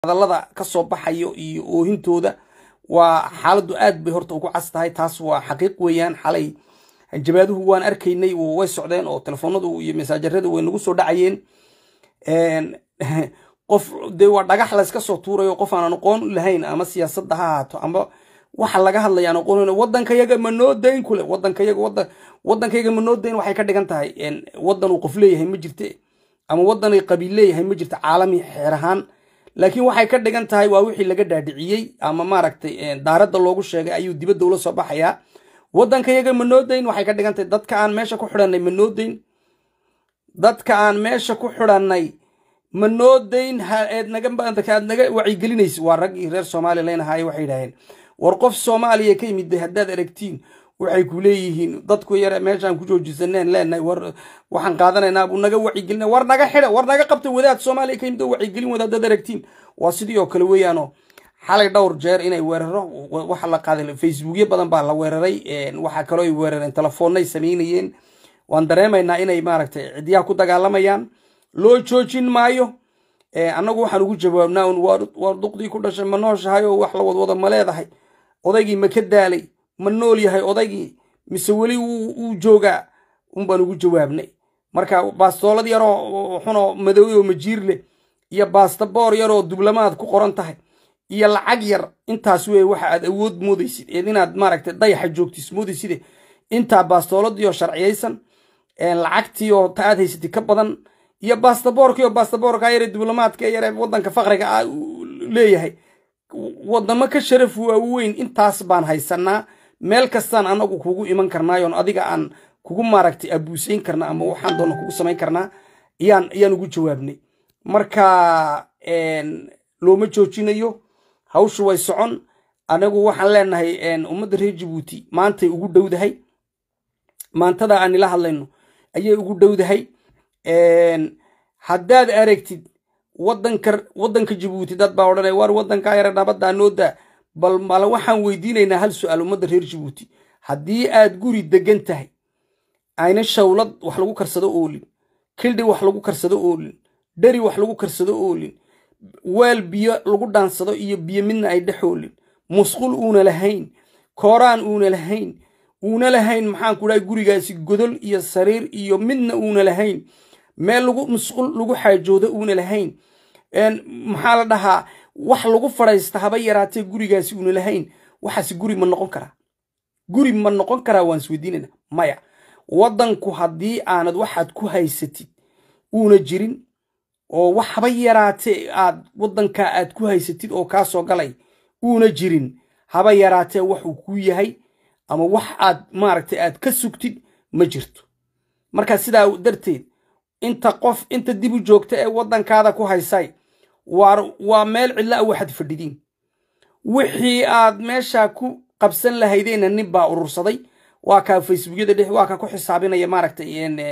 hadallada ka soo baxayo iyo oohintooda waa xaaladdu aad bay horta ugu cas tahay taas waa xaqiiq weeyaan xalay jabaaduhu waan arkaynay way socdeen oo telefoonadu iyo masaajaradu way nagu soo dhacayeen qof dee waa dhagax layska soo tuurayo qof aanan aqoon lahayn ama siyaasadda ha ahaato ama waxa laga hadlaya aan aqoon wadanka yaga ma noo dayn kule wadanka yaga wadan wadanka yaga ma noo dayn waxay ka dhigan tahay wadan uu qof leeyahay ma jirte ama wadan ay qabiil leeyahay ma jirto caalami xeer ahaan laakiin waxay ka dhigan tahay waa wixii laga dhaadhiciyey ama maaragtay daaradda loogu sheegay ayuu dibadda ula soo baxayaa wadanka yaga ma noo dayn waxay ka dhigan tahay dadka aan meesha ku xidhanay ma noo dayn dadka aan meesha ku xidhanay ma noo dayn aad naga aad naga wacyigelinaysa waa raggii reer soomaaliya leynahaay waxay yidhaaheen war qof soomaaliya ka yimid haddaad aragtiin waxay ku leeyihiin dadku yare meeshaan ku joojisaneen leenahay war waxaan qaadanaynaa buu naga wacyigelina war naga xidha war naga qabta wadaad soomaaliya ka yimid oo wacyigelin wada haddaad aragtiin waa sidii oo kale weeyaanoo xalay dhowr jeer inay weeraro waxa la qaaday facebookyo badan baa la weeraray waxaa kaloo ay weerareen telefoonnay samaynayeen waan dareemaynaa inay maaragtay cidyaha ku dagaalamayaan loo joojin maayo annagu waxaan ugu jawaabnaa un waar duqdii ku dhashay ma nooshahay oo wax la wadwado ma leedahay odaygii ma ka daalay ma nool yahay odaygii mise weli wuu joogaa un baan ugu jawaabnay marka baastoolad yaroo xunoo madowey oo majiir leh iyo baastaboor yaroo dublamaad ku qoran tahay iyo lacag yar intaas wey waxa aad awood moodaysid eed inaad maaragtay dayaxa joogtis moodayside intaa baastooladii sharciyaysan lacagtii oo ta aad haysatay ka badan iyo bastaboorkii oo bastaboorka yare diblomaadka yare wadanka faqriga ah leeyahay wadamo ka sharaf waaweyn intaas baan haysanaa meel kastaan anagu kugu iman karnaayoon adiga aan kugu maaragtay abuusayn karna ama waxaan doona kugu samayn karnaa ayaan ayaan ugu jawaabnay marka looma joojinayo hawshu way socon anagu waxaan leenahay ummadda reer jabuuti maantay ugu dhowdahay maantada aan ila hadlayno ayay ugu dhowdahay haddaad aragtid wadanka wadanka jabuuti dad baa odhanaya war wadankaa yare nabaddaa noodaa bal male waxaan weydiinaynaa hal su-aal ummadda reer jabuuti haddii aad guri degan tahay ayna shawlad wax lagu karsado oolin kildhi wax lagu karsado oolin dheri wax lagu karsado oolin weel biyo lagu dhaansado iyo biyo midna ay dhex oolin musqul uuna lahayn kooraan uuna lahayn uuna lahayn maxaan ku dhahay gurigaasi godol iyo sariir iyo midna uuna lahayn meel lagu musqul lagu xaajoodo uuna lahayn maxaa la dhahaa wax lagu fadhaysta haba yaraatee gurigaasi uuna lahayn waxaasi guri ma noqon karaa guri ma noqon karaa waan isweydiinayna maya wadanku haddii aanad waxaad ku haysatid uuna jirin oo wax haba yaraatee aad wadankaa aad ku haysatid oo kaa soo galay uuna jirin haba yaraatee waxuu kuu yahay ama wax aad maaragtay aad ka sugtid ma jirto marka sidaa darteed inta qof inta dib u joogta ee waddankaada ku haysay waa meel cidla a waxaad fadhidiin wixii aad meesha ku qabsan lahaydeenna nin baa urursaday waa kaa facebookyada dhex waa kaa ku xisaabinaya maaragtay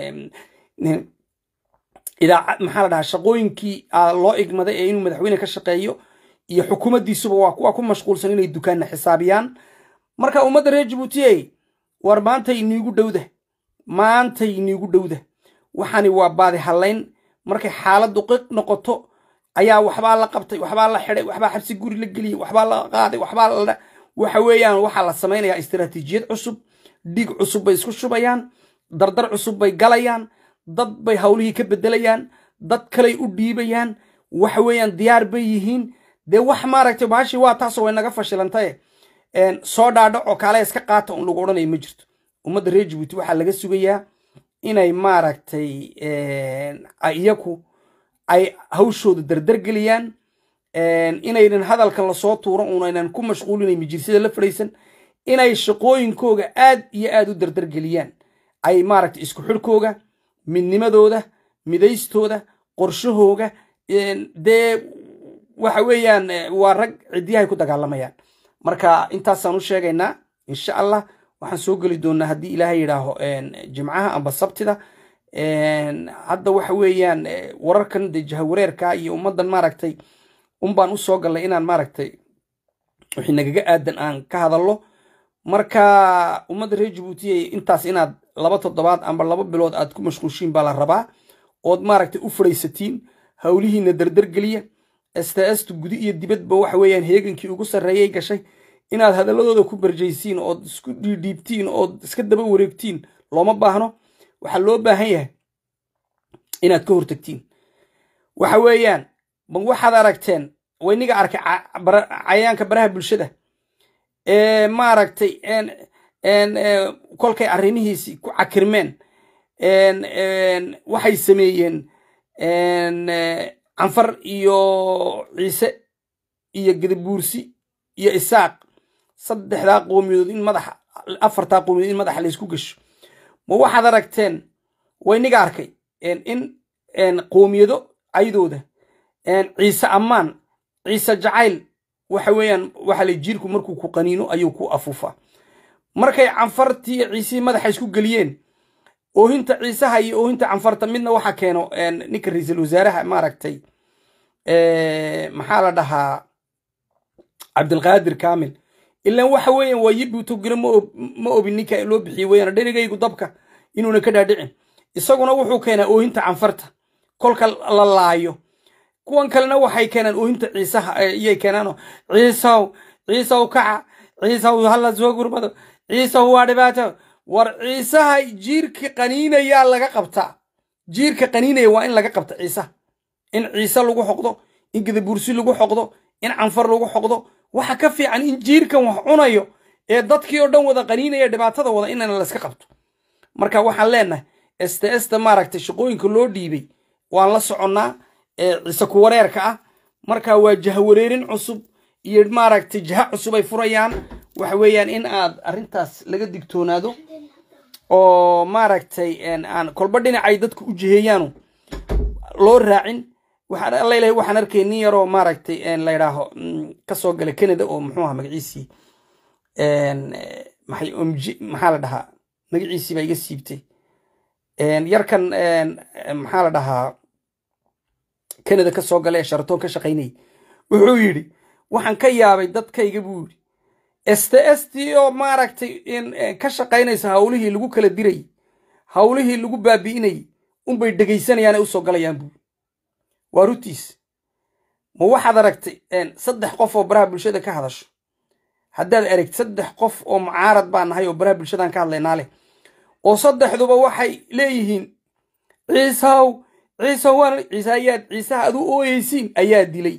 idaaca maxaa la dhahaa shaqooyinkii loo igmaday ee inuu madaxweyne ka shaqeeyo iyo xukuumaddiisuba waa kuwa ku mashquulsan inay dukaanna xisaabiyaan marka ummadda reer jabuutiye war maantay iniigu dhowda maantay iniigu dhowda waxaani waa baadi hallayn markay xaaladdu qiq noqoto ayaa waxbaa la qabtay waxbaa la xidhay waxbaa xabsi guri la geliyey waxbaa la qaaday waxbaa la waxa weeyaan waxaa la samaynayaa istiraatiijiyad cusub dhiig cusub bay isku shubayaan dardar cusub bay galayaan dad bay hawlihii ka bedelayaan dad kaley u dhiibayaan waxa weeyaan diyaar bay yihiin dee wax maaragtay baashi waa taasoo way naga fashilantaye soo dhaadhaco kaale iska qaata un lagu odhanaya ma jirto ummadda reer jabuuti waxaa laga sugayaa inay maaragtay iyaku ay hawshooda dardargeliyaan inaynan hadalkan lasoo tuuro unaynan ku mashquulinay mijirsada la fadhaysan inay shaqooyinkooga aad iyo aad u dardargeliyaan ay maaragtay isku xidhkooga midnimadooda midaystooda qorshahooga dee waxa weeyaan waa rag ciddiyahay ku dagaalamayaan marka intaasaan u sheegaynaa insha allah waxaan soo geli doonaa haddii ilaahay yidhaaho jimcaha amba sabtida hadda waxa weeyaan wararkan de jahawareerka iyo ummaddan maaragtay unbaan usoo gallay inaan maaragtay wixii nagaga aadan aan ka hadallo marka ummadda reer jabuutiye intaas inaad laba toddobaad amba laba bilood aad ku mashquulshiin baa la rabaa ood maaragtay u fadhaysatiin howlihiina dardargeliya sts gudi iyo dibadba waxa weeyaan heegankii ugu sarreeyay gashay inaad hadalladooda ku barjaysiin ood isku dhiidhiibtiin ood iska daba wareegtiin looma baahno waxaa loo baahan yahay inaad ka hortagtiin waxa weeyaan ma waxaad aragteen wayniga arkay cayayaanka baraha bulshada ee maaragtay kolkay arrimihiisii ku cakirmeen waxay sameeyeen canfar iyo ciise iyo gadabuursi iyo isaaq saddexdaa qoomiyadood in madaxa afartaa qoomiyadood in madaxa laysku gasho ma waxaad aragteen wayniga arkay in qoomiyado caydooda ciise ammaan ciise jacayl waxa weeyaan waxa la jiirku markuu ku qaniino ayuu ku afuufaa markay canfartii iyo ciisihii madaxa isku geliyeen oohinta ciisaha iyo oohinta canfarta midna waxa keeno ninka ra-iisul wasaaraha maaragtay maxaa la dhahaa cabdilqaadir kaamil ilaan waxa weeyaan waa yibutogina ma obin ninka loo bixiyey weyaan dherigaygu dabka inuuna ka dhaadhicin isaguna wuxuu keenaa oohinta canfarta kolka la laayo kuwan kalena waxay keenaan oohinta ciisaha iyay keenaano ciisaw ciisaw kaca ciisaw hala soo gurmado ciisaw waa dhibaato war ciisaha jiirka qaniinayaa laga qabtaa jiirka qaniinaya waa in laga qabta ciisaha in ciise lagu xoqdo in gadabursi lagu xoqdo in canfar lagu xoqdo waxa ka fiican in jiirkan wax cunayo ee dadkii oo dhan wada qaniinaya dhibaatada wada inana layska qabto marka waxaan leenahay sts-ta maaragtay shaqooyinka loo dhiibay waan la soconnaa ciise kuwareerka ah marka waa jahawareerin cusub iyo maaragtay jaha cusub ay furayaan waxa weeyaan in aad arrintaas laga digtoonaado oo maaragtay aan kolba dhinacay dadku u jiheeyaanu loo raacin waxaan alla ilahay waxaan arkay nin yaroo maaragtay la yidhaaho kasoo gala canada oo muxuu aha magaciisii maxay omji maxaa la dhahaa magaciisii baa iga siibtay yarkan maxaa la dhahaa canada ka soo gala ee sharatoon ka shaqaynayay wuxuu yidhi waxaan ka yaabay dadkayga buu yidhi sts t oo maaragtay ka shaqaynaysa hawlihii lagu kala dirayy hawlihii lagu baabi'inayay unbay dhegaysanayaan ay usoo galayaan buu waa rutiis ma waxaad aragtay saddex qof oo baraha bulshada ka hadasho haddaad aragti saddex qof oo mucaarad baa nahay oo baraha bulshadan ka hadlaynaa leh oo saddexduba waxay leeyihiin ciisaw ciisaw waan ciise ayaad ciisaha aad u ooyeysiin ayaa dilay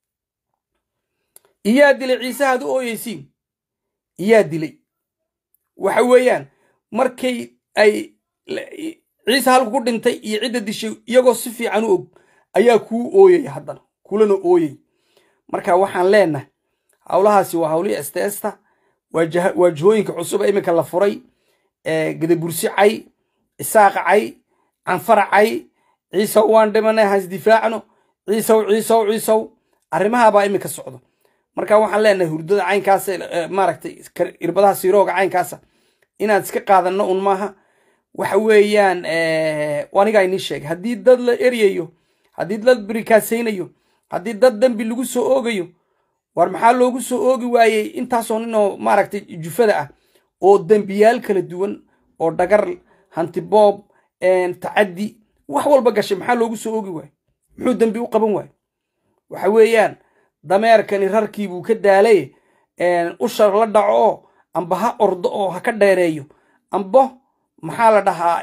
iyaa dilay ciisaha aad u ooyeysiin iyaa dilay waxa weeyaan markay ay ciise halku ku dhintay iyo cidda dishay iyagoo si fiican u og ayaa kuu ooyaya haddana kulana ooyay marka waxaan leenahay hawlahaasi waa hawlihii stesta waa jihooyinka cusub ee iminka la furay gadabursi cay isaaqa cay canfara cay ciisaw waan dhimanay hasdifaacno ciisaw ciisaw ciisaw arrimahabaa iminka socdo marka waxaan leenahay hurdada caynkaas maaragtay irbadaha siirooga caynkaasa inaan iska qaadanno un maaha waxa weeyaan anigaa inii sheegay haddii dad la eryayo haddii dad birikaasaynayo haddii dad dembi lagu soo oogayo war maxaa loogu soo oogi waayey intaasoo ninoo maaragtay jufada ah oo dembiyaal kala duwan oo dhagar hantiboob tacaddi wax walba gashay maxaa loogu soo oogi waaye muxuu dembi u qaban waaye waxa weeyaan dameerkani rarkii buu ka daalay ushar la dhaco oo amba ha ordo oo ha ka dheereeyo ambo maxaa la dhahaa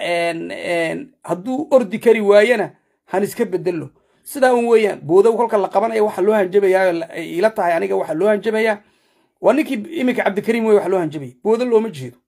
hadduu ordi kari waayena han iska bedelo sidaa un weeyaan boodow kolka la qabanaya waxa loo hanjabayaa ila tahay aniga waxa loo hanjabayaa waa ninkii iminka cabdikariim wey waxa loo hanjabaya boodo looma jeedo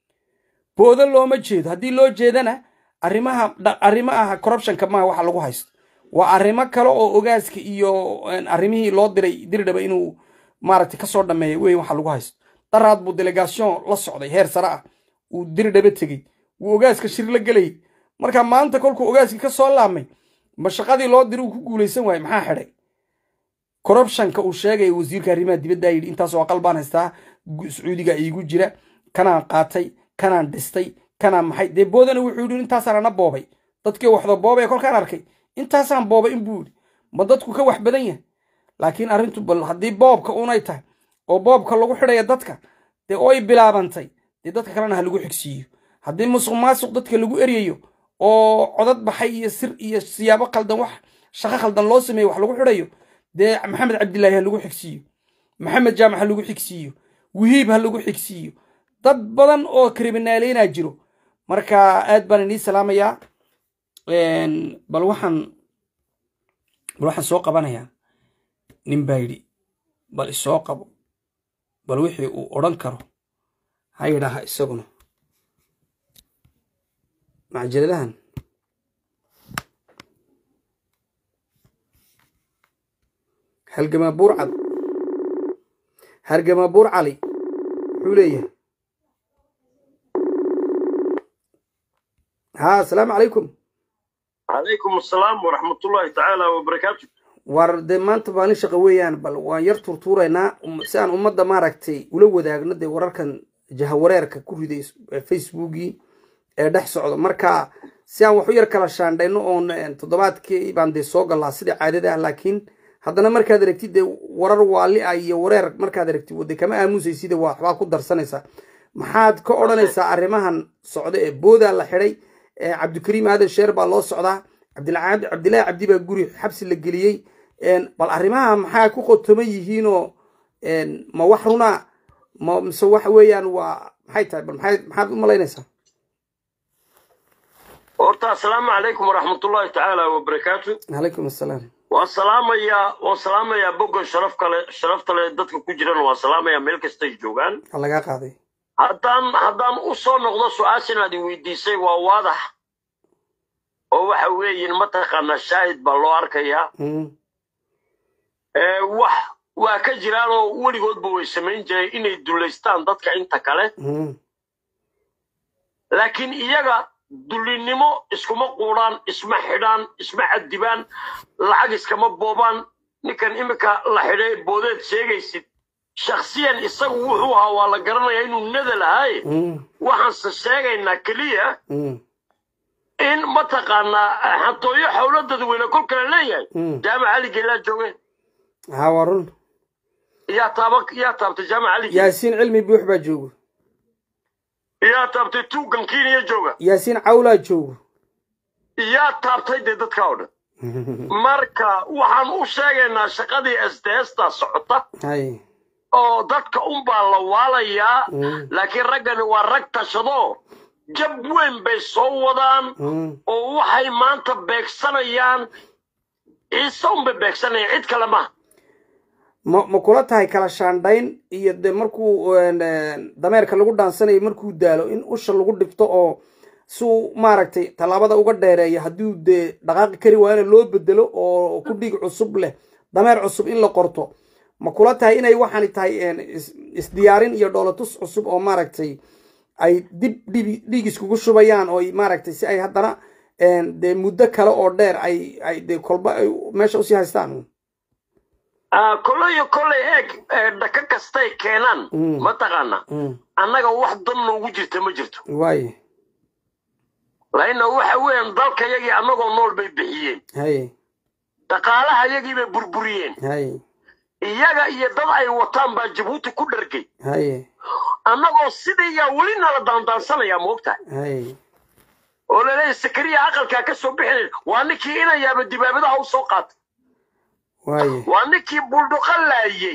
boodo looma jeedo haddii loo jeedana arrimaha arrimo ah corruptionka maaha waxa lagu haysto waa arrimo kale oo ogaaska iyo arrimihii loo diray dirdhaba inuu maaragtay kasoo dhameeya wey waxa lagu haysto daraad buu delegation la socday heer sare ah uu dirdhaba tegey wuu ogaaska shir la gelayay marka maanta kolkuu ogaaskii ka soo laamay ma shaqadii loo diri uu ku guulaysan waaye maxaa xidhay corruptionka uu sheegaya wasiirka arrimaha dibaddaa yidhi intaasoo aqal baan haystaa sacuudiga iigu jira kanaan qaatay kanaan dhistay kanaan maxay dee boodana wuxuu yidhi intaasaan ana boobay dadkii waxda boobaya kolkaan arkay intaasaan boobay inbuu yidhi ma dadku ka wax badan yahay laakiin arrintu bal haddii boobka unay tahay oo boobka lagu xidhaya dadka dee oy bilaabantay dee dadka kalena ha lagu xigsiiyo haddii musuq maasuq dadka lagu eryayo oo codad baxay iyo sir iyo siyaabo khaldan wax shaqo khaldan loo sameeyo wax lagu xidhayo dee maxamed cabdilaahi ha lagu xigsiiyo maxamed jaamac ha lagu xigsiiyo wihiib ha lagu xigsiiyo dad badan oo kriminaaleynaa jiro marka aad baan inii salaamayaa bal waxaan bal waxaan soo qabanayaa nin baa yidhi bal isoo qabo bal wixii uu odhan karo ha yidhaaha isaguna macajaladahan halgamaa buur cad hargamaa buur cali muxuu leeyahay ha asalaamu calaykum calaykum asalaam waraxmatullaahi tacaala wabarakaatu war dee maanta maalin shaqo weeyaan bal waan yar turtuuraynaa si aan ummadda maaragtay ula wadaagno dee wararkan jahawareerka ku riday facebookii ee dhex socdo marka si aan wax u yar kala shaandhayno oon toddobaadkii baan dee soo galaa sida caadada ah laakiin haddana markaad aragtid dee warar waali ah iyo wareer markaad aragtid wade kama aamusaysida waa waxbaa ku darsanaysaa maxaad ka odhanaysaa arrimahan socda ee boodaa la xidhay cabdikariim aadan sheer baa loo socdaa cabdilaahi cabdi baa guri xabsi la geliyey bal arrimaha maxaa ku qotoman yihiinoo ma wax runa ma mise waxa weeyaan waa maxay tahay bal maxay maxaad u malaynaysaa horta assalaamu calaykum waraxmatullaahi tacaala wabarakaatu calaykum assalaam waan salaamayaa waan salaamayaa boggan sharaf kale sharafta leh dadka ku jiran waan salaamayaa meel kastay joogaan waa lagaa qaaday haddaan haddaan u soo noqdo su-aashan aad i weydiisay waa waadax oo waxa weeyin mataqaanaa shaahid baa loo arkayaa wax waa ka jiraan oo weligoodba way samayn jireen inay dullaystaan dadka inta kale laakiin iyaga dullinimo iskuma quudhaan isma xidhaan isma cadibaan lacag iskama boobaan ninkan iminka la xidhay boodeed sheegaysid shakhsiyan isagu wuxuu ahaa waa la garanayaa inuu nada lahaaye waxaanse sheegaynaa keliya in mataqaanaa xatooyo xowlo dadweyne kol kale leeyahay jaamac caligeelaa joogeen ha waa run yaa taaba yaa taabtay jaamac calige yaasiin cilmi buux baa joogo yaa taabtay tuugan kiniya jooga yaasiin cawlaa joogo yaa taabtay dee dadka oo dhan marka waxaan u sheegaynaa shaqadii sdsta socota hay oo dadka unbaa la waalayaa laakiin raggani waa rag tashado jab weyn bay soo wadaan oo waxay maanta beegsanayaan ciise unbay beegsanayaan cid kale maha ma ma kula tahay kala shaandhayn iyo de markuu dameerka lagu dhaansanayo markuu daalo in usha lagu dhibto oo suu maaragtay tallaabada uga dheereeya haddii dee dhaqaaqi kari waayana loo bedelo oo ku dhiig cusub leh dameer cusub in la qorto ma kula tahay inay waxaani tahay isdiyaarin iyo dhoolatus cusub oo maaragtay ay dib dhib dhiig iskugu shubayaan oo maaragtay si ay haddana dee muddo kale oo dheer ay ay dee kolba ay meesha usii haystaan kolleyo kolley eeg dhaka kastay keenaan mataqaana annaga wax dan noogu jirta ma jirto waaye lainna waxa weeyaan dalkayagii annagoo nool bay bixiyeen haye dhaqaalahayagii bay burburiyeen haye iyaga iyo dad ay wataan baa jabuuti ku dhargay haye annagoo sidayaa weli nala daandaansanaya moogtahay haye oo laleeyahy sakariya aqalkaa ka soo bixinay waa ninkii inayaaba dibaabadaha u soo qaatay waaye waa ninkii buldhuqa laayey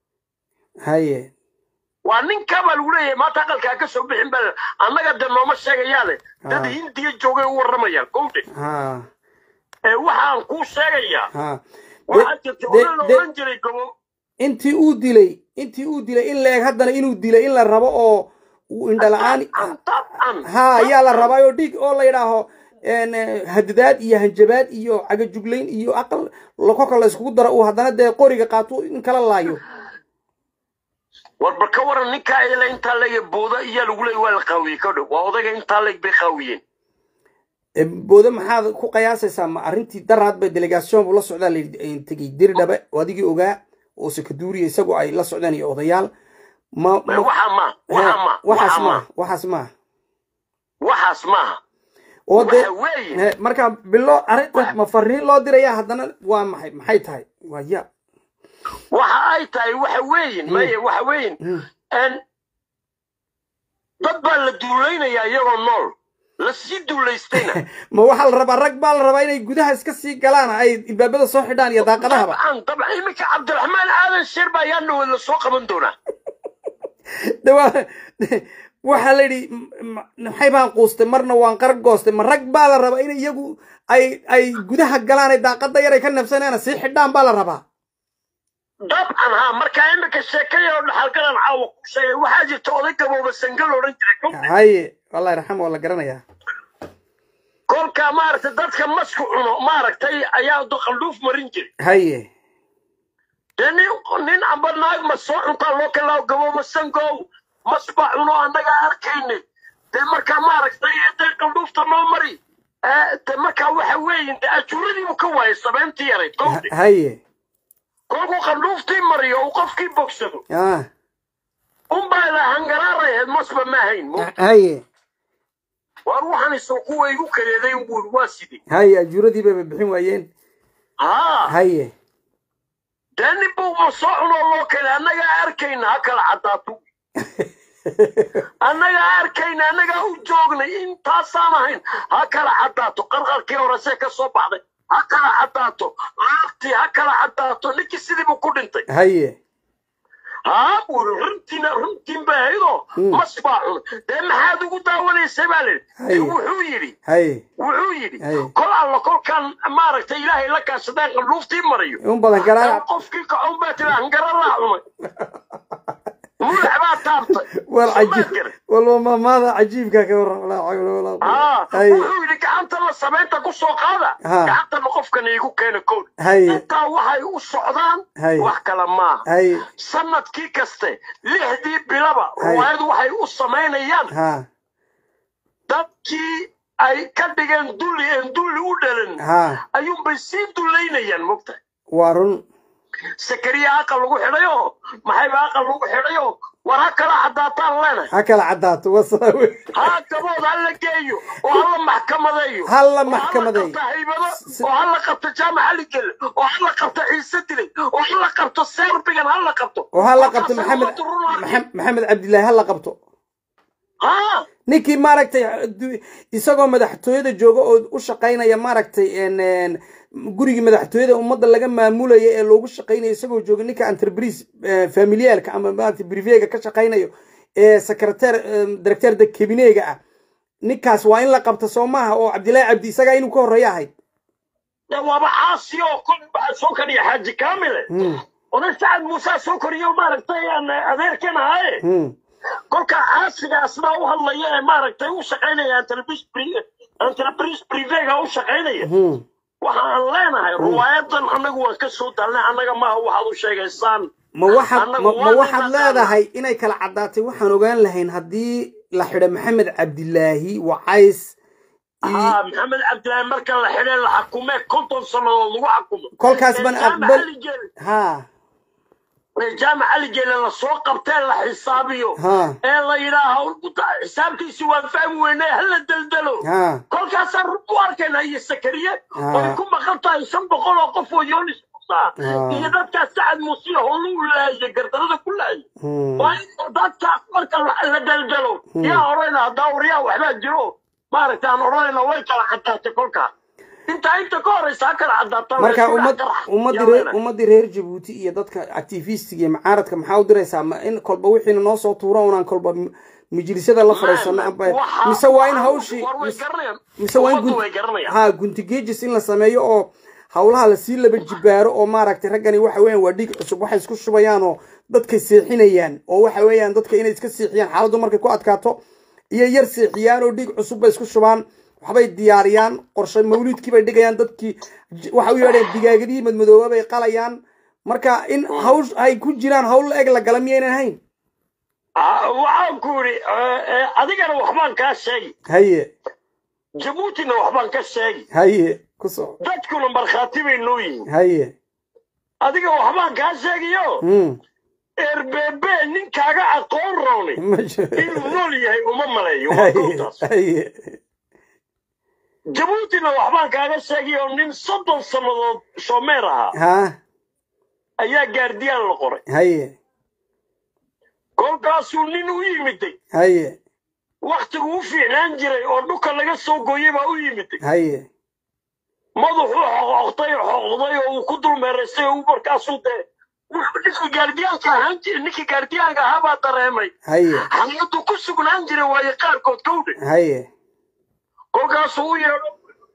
haye waa ninkaabaa lagu leeyahay maanta aqalkaa ka soo bixin baa annaga dee nooma sheegayaane dad Ah. hindiya joogay u warramayaan gowdhe ha ee waxaan kuu sheegayaa ha waxaa jirta de- odan la de- odhan jiray gobo intii uu dilay intii uu dilay in leeg haddana inuu dilay in la rabo oo uu indhala-aan an ha ayaa la rabaa oo dhiig oo la yidhaaho en, eh, hadadaad iyo hanjabaad iyo cagajuglayn iyo aqal kolka la iskugu daro uu haddana dee qoriga qaato in kala laayo warba ka waran ninkaa ila intaa leega booda iyaa lagu leeyay waa la qaawiyey ka dhow waa odayga intaa leeg bay qaawiyeen E, boode maxaad ku qiyaasaysaa ma arrintii daraad bay delegaation buu la socdaa la yidhi, tegey dirdhabe oo adigii ogaa oo sakaduuriya isagoo ay la socdaan iyo odayaal ma ma- waxaa ma waxaa ma waxaas waxaa ma maaha waxaas maaha waxaas maaha oo dee waxa weeye he, marka bilo arrinta ma fariin loo diraya haddana waa maxay maxay tahay waa ya waxa ay tahay waxa weeyin maye waxa weeyin Mm. n dad baa la duulaynayaa iyagoo nool lasii duulaystayna ma waxaa la rabaa rag baa la rabaa inay gudaha iska sii galaan ay ilbaabada soo xidhaan iyo daaqadahaba dabcan dabcan iminka cabdiraxmaan aadan sheer baa yaa dhawad la soo qaban doonaa de waa waxaa la yidhi m- m- maxay baan quustay marna waan qar goostay ma rag baa la rabaa in iyagu ay ay gudaha galaan ay daaqada yar ay ka nabsanayaan sii xidhaan baa la rabaa dabcan ha markaa iminka sheekaya oo dhaxalgalan caawa ku sheegay waxaa jirta oday gabooba sangal odhan jiray kowdhe haye wallahi raxam waa la garanayaa kolka maaragtay dadka masku cuno maaragtay ayaa qaldhuuf marin jiray haye dee nin nin amba naag ma soo cuntaa loo kalaa gabooba sangow mas baa cuno annaga arkayne dee markaa maaragtay dee qaldhuufta noo mari Eh, dee markaa waxa weeye dee ajuuradiibu ka waayay sabeyntii yarayd kowdhe haye kolkuu qaldhuuftii mariyo uu qofkii bogsado ah unbaa la hangaraarayahed masba ma hayn mo haye waar waxaan isoo kuwa igu kareeday unbuu waa sidii haye ajuuradii bayba bixin waayeen haa haye dee nin buu ma soo cunoo loo kale annagaa arkayna ha kala caddaato annagaa arkayna annagaa u joognay intaasaan ahayn ha kala caddaato qarqarkii horese ka soo baxday ha kala caddaato laabtii ha kala caddaato ninkii sidii buu ku dhintay haye haa buuri runtiina runtiin bay ahaydoo mas baa cunay dee maxaad ugu daawanaysay baa lidhi Haye. wuxuu yidhi haye wuxuu yidhi Haye. kol alla kolkaan maaragtay ilaahay la kaashadeen qaldhuuftii marayo in badan garaac qofkii kacun baa tiri hangaralaa cunay mulax baa taabtay wal Soo ma cajiib garan? walba maamaada cajiibka ka waran walaa xawla walaa haa quwwata. haye wuxuu yidhi gacantana samaynta ku soo qaada Ha. gacantana qofkan iigu keena kood haye intaa waxay u socdaan Haye. wax kale maaha haye sanadkii kaste lixdii bilaba Haye. riwaayadu waxay u samaynayaan ha dadkii ay ka dhigeen dulli een dulli u dhalan ha ayuunbay sii dullaynayaan mogtahay waa run sakariya aqal lagu xidhayo maxayba aqal lagu xidhayo war ha kala caddaataan leenahay ha kala caddaato wasaa wey ha gabood ha la geeyo oo ha la maxkamadeeyo Ha la oo maxkamadeeyo. qabto haybado oo ha la qabto jaamac aligel oo ha la qabto ciise dilay oo ha la qabto serbigan ha la qabto oo ha la qabto Kolkaas maxamed ummaddu run arkay. Maxam- maxamed cabdilaahi ha la qabto ha ninkii maaragtay du- isagoo madaxtooyada jooga oo u shaqaynaya maaragtay en- en, gurigii madaxtooyada ummadda laga maamulaya ee loogu shaqaynayo isagoo jooga ninka entreprise familialka ama maaragtay brivega ka shaqaynayo ee secretar directeur de cabineega ah ninkaas waa in la qabta soo maaha oo cabdilaahi cabdi isagaa inuu ka horreeya ahayd de waaba caasi oo kol baa soo koriya xaaji kaamile Hmm, oday sacad muuse soo koriyo maaragtay aan adeerkan ahaye hmm. kolka caasigaasna u hadlaya ee maaragtay u shaqaynaya entreprise privega u shaqaynaya Hmm. waxa aan leenahay riwaayadan annagu waan ka soo dalnay annaga maaha waxaad u sheegaysaan ma waxaad Annagu ma- ma waa waxaad naqaanaa. leedahay inay kala caddaatay waxaan ogaan lahayn haddii la xidho maxamed cabdilaahi wacays iyo- haa maxamed cabdilaahi marka la xidhay la xakumee konton sannadood lagu xakumo kolkaas ban Ee, jaamac aqbal Ali Jeele- ha ee, jaamac ali jeele lasoo qabtee la xisaabiyo ha ee la yidhaaho xisaabtiisi waan fahmi weynay hala deldelo ha kolkaasaan run u arkayna iyo sakariye Ah. oy ku maqan tahay shan boqol oo qof oo yoonis musa Ah. iyo dadkaas sacad muusiya howlu u laayay gardarada ku laayay Hmm. waa in dadkaas marka la la deldelo yaa odhanayna haddaa waryaa waxbaa jiro maaragta aan odhanayna way kala caddaatay kolkaa intaa inta ka horeysa ha kala caddaataa marka Waa isku ummad dhex qarax. ummadii Yaa reer leenahay. ummadii reer jabuuti iyo dadka activistiga iyo macaaradka maxaa u diraysaa ma in kolba wixiina noo soo tuuro unaan kolba m- majlisyada la fadhiisano amba Waxa- mise waa in waxa- hawshii war way mise- garanayaan. mise waa in Ummaddu gun- way garanayaan. ha guntigeejis in la sameeyo oo hawlaha lasii laba jibaaro oo maaragtay raggani waxa weeyaan waa dhiig cusub waxay isku shubayaan oo dadkay seexinayaan oo waxa weeyaan dadka inay iska seexiyaan xaaladdu markay ku adkaato iyo yar seexiyaan oo dhiig cusub bay isku shubaan waxbay diyaariyaan qorshe mawliidkii bay dhigayaan dadkii j- waxa u yeedheen digaagadihii madmadooba bay qalayaan marka in hawsh ay ku jiraan hawl eg la gala miyaynan hayn Ah, waxaan ku yidhi eh, eh, adigana waxbaan kaa sheegi haye jabuutina waxbaan ka sheegi haye ku soco dadkuna markhaati bay noo yihiin haye adiga waxbaan kaa sheegiyo Hmm. erbebe ninkaaga aqoon roonay ma jiro inuu nool yahay uma maleeyo waa haye goobtaas haye jabuutina waxbaan kaaga sheegiyo nin soddon sannadood shoomeer ahaa ha ayaa gaardiyaan la qoray haye kolkaasuu nin u yimiday haye waktigu u fiicnaan jiray oo dhulka laga soo gooyey baa u yimid haye madaxuu xoqoqtay xoqday oo uu ku dulmeeraystay oo uu markaasuu dee ninkii gaardiyaanka ahaan jiray ninkii gaardiyaanka ahaa baa dareemay haye xalayadu ku sugnaan jiray waaye qaarkood kowdhe haye kolkaasuu u yeedho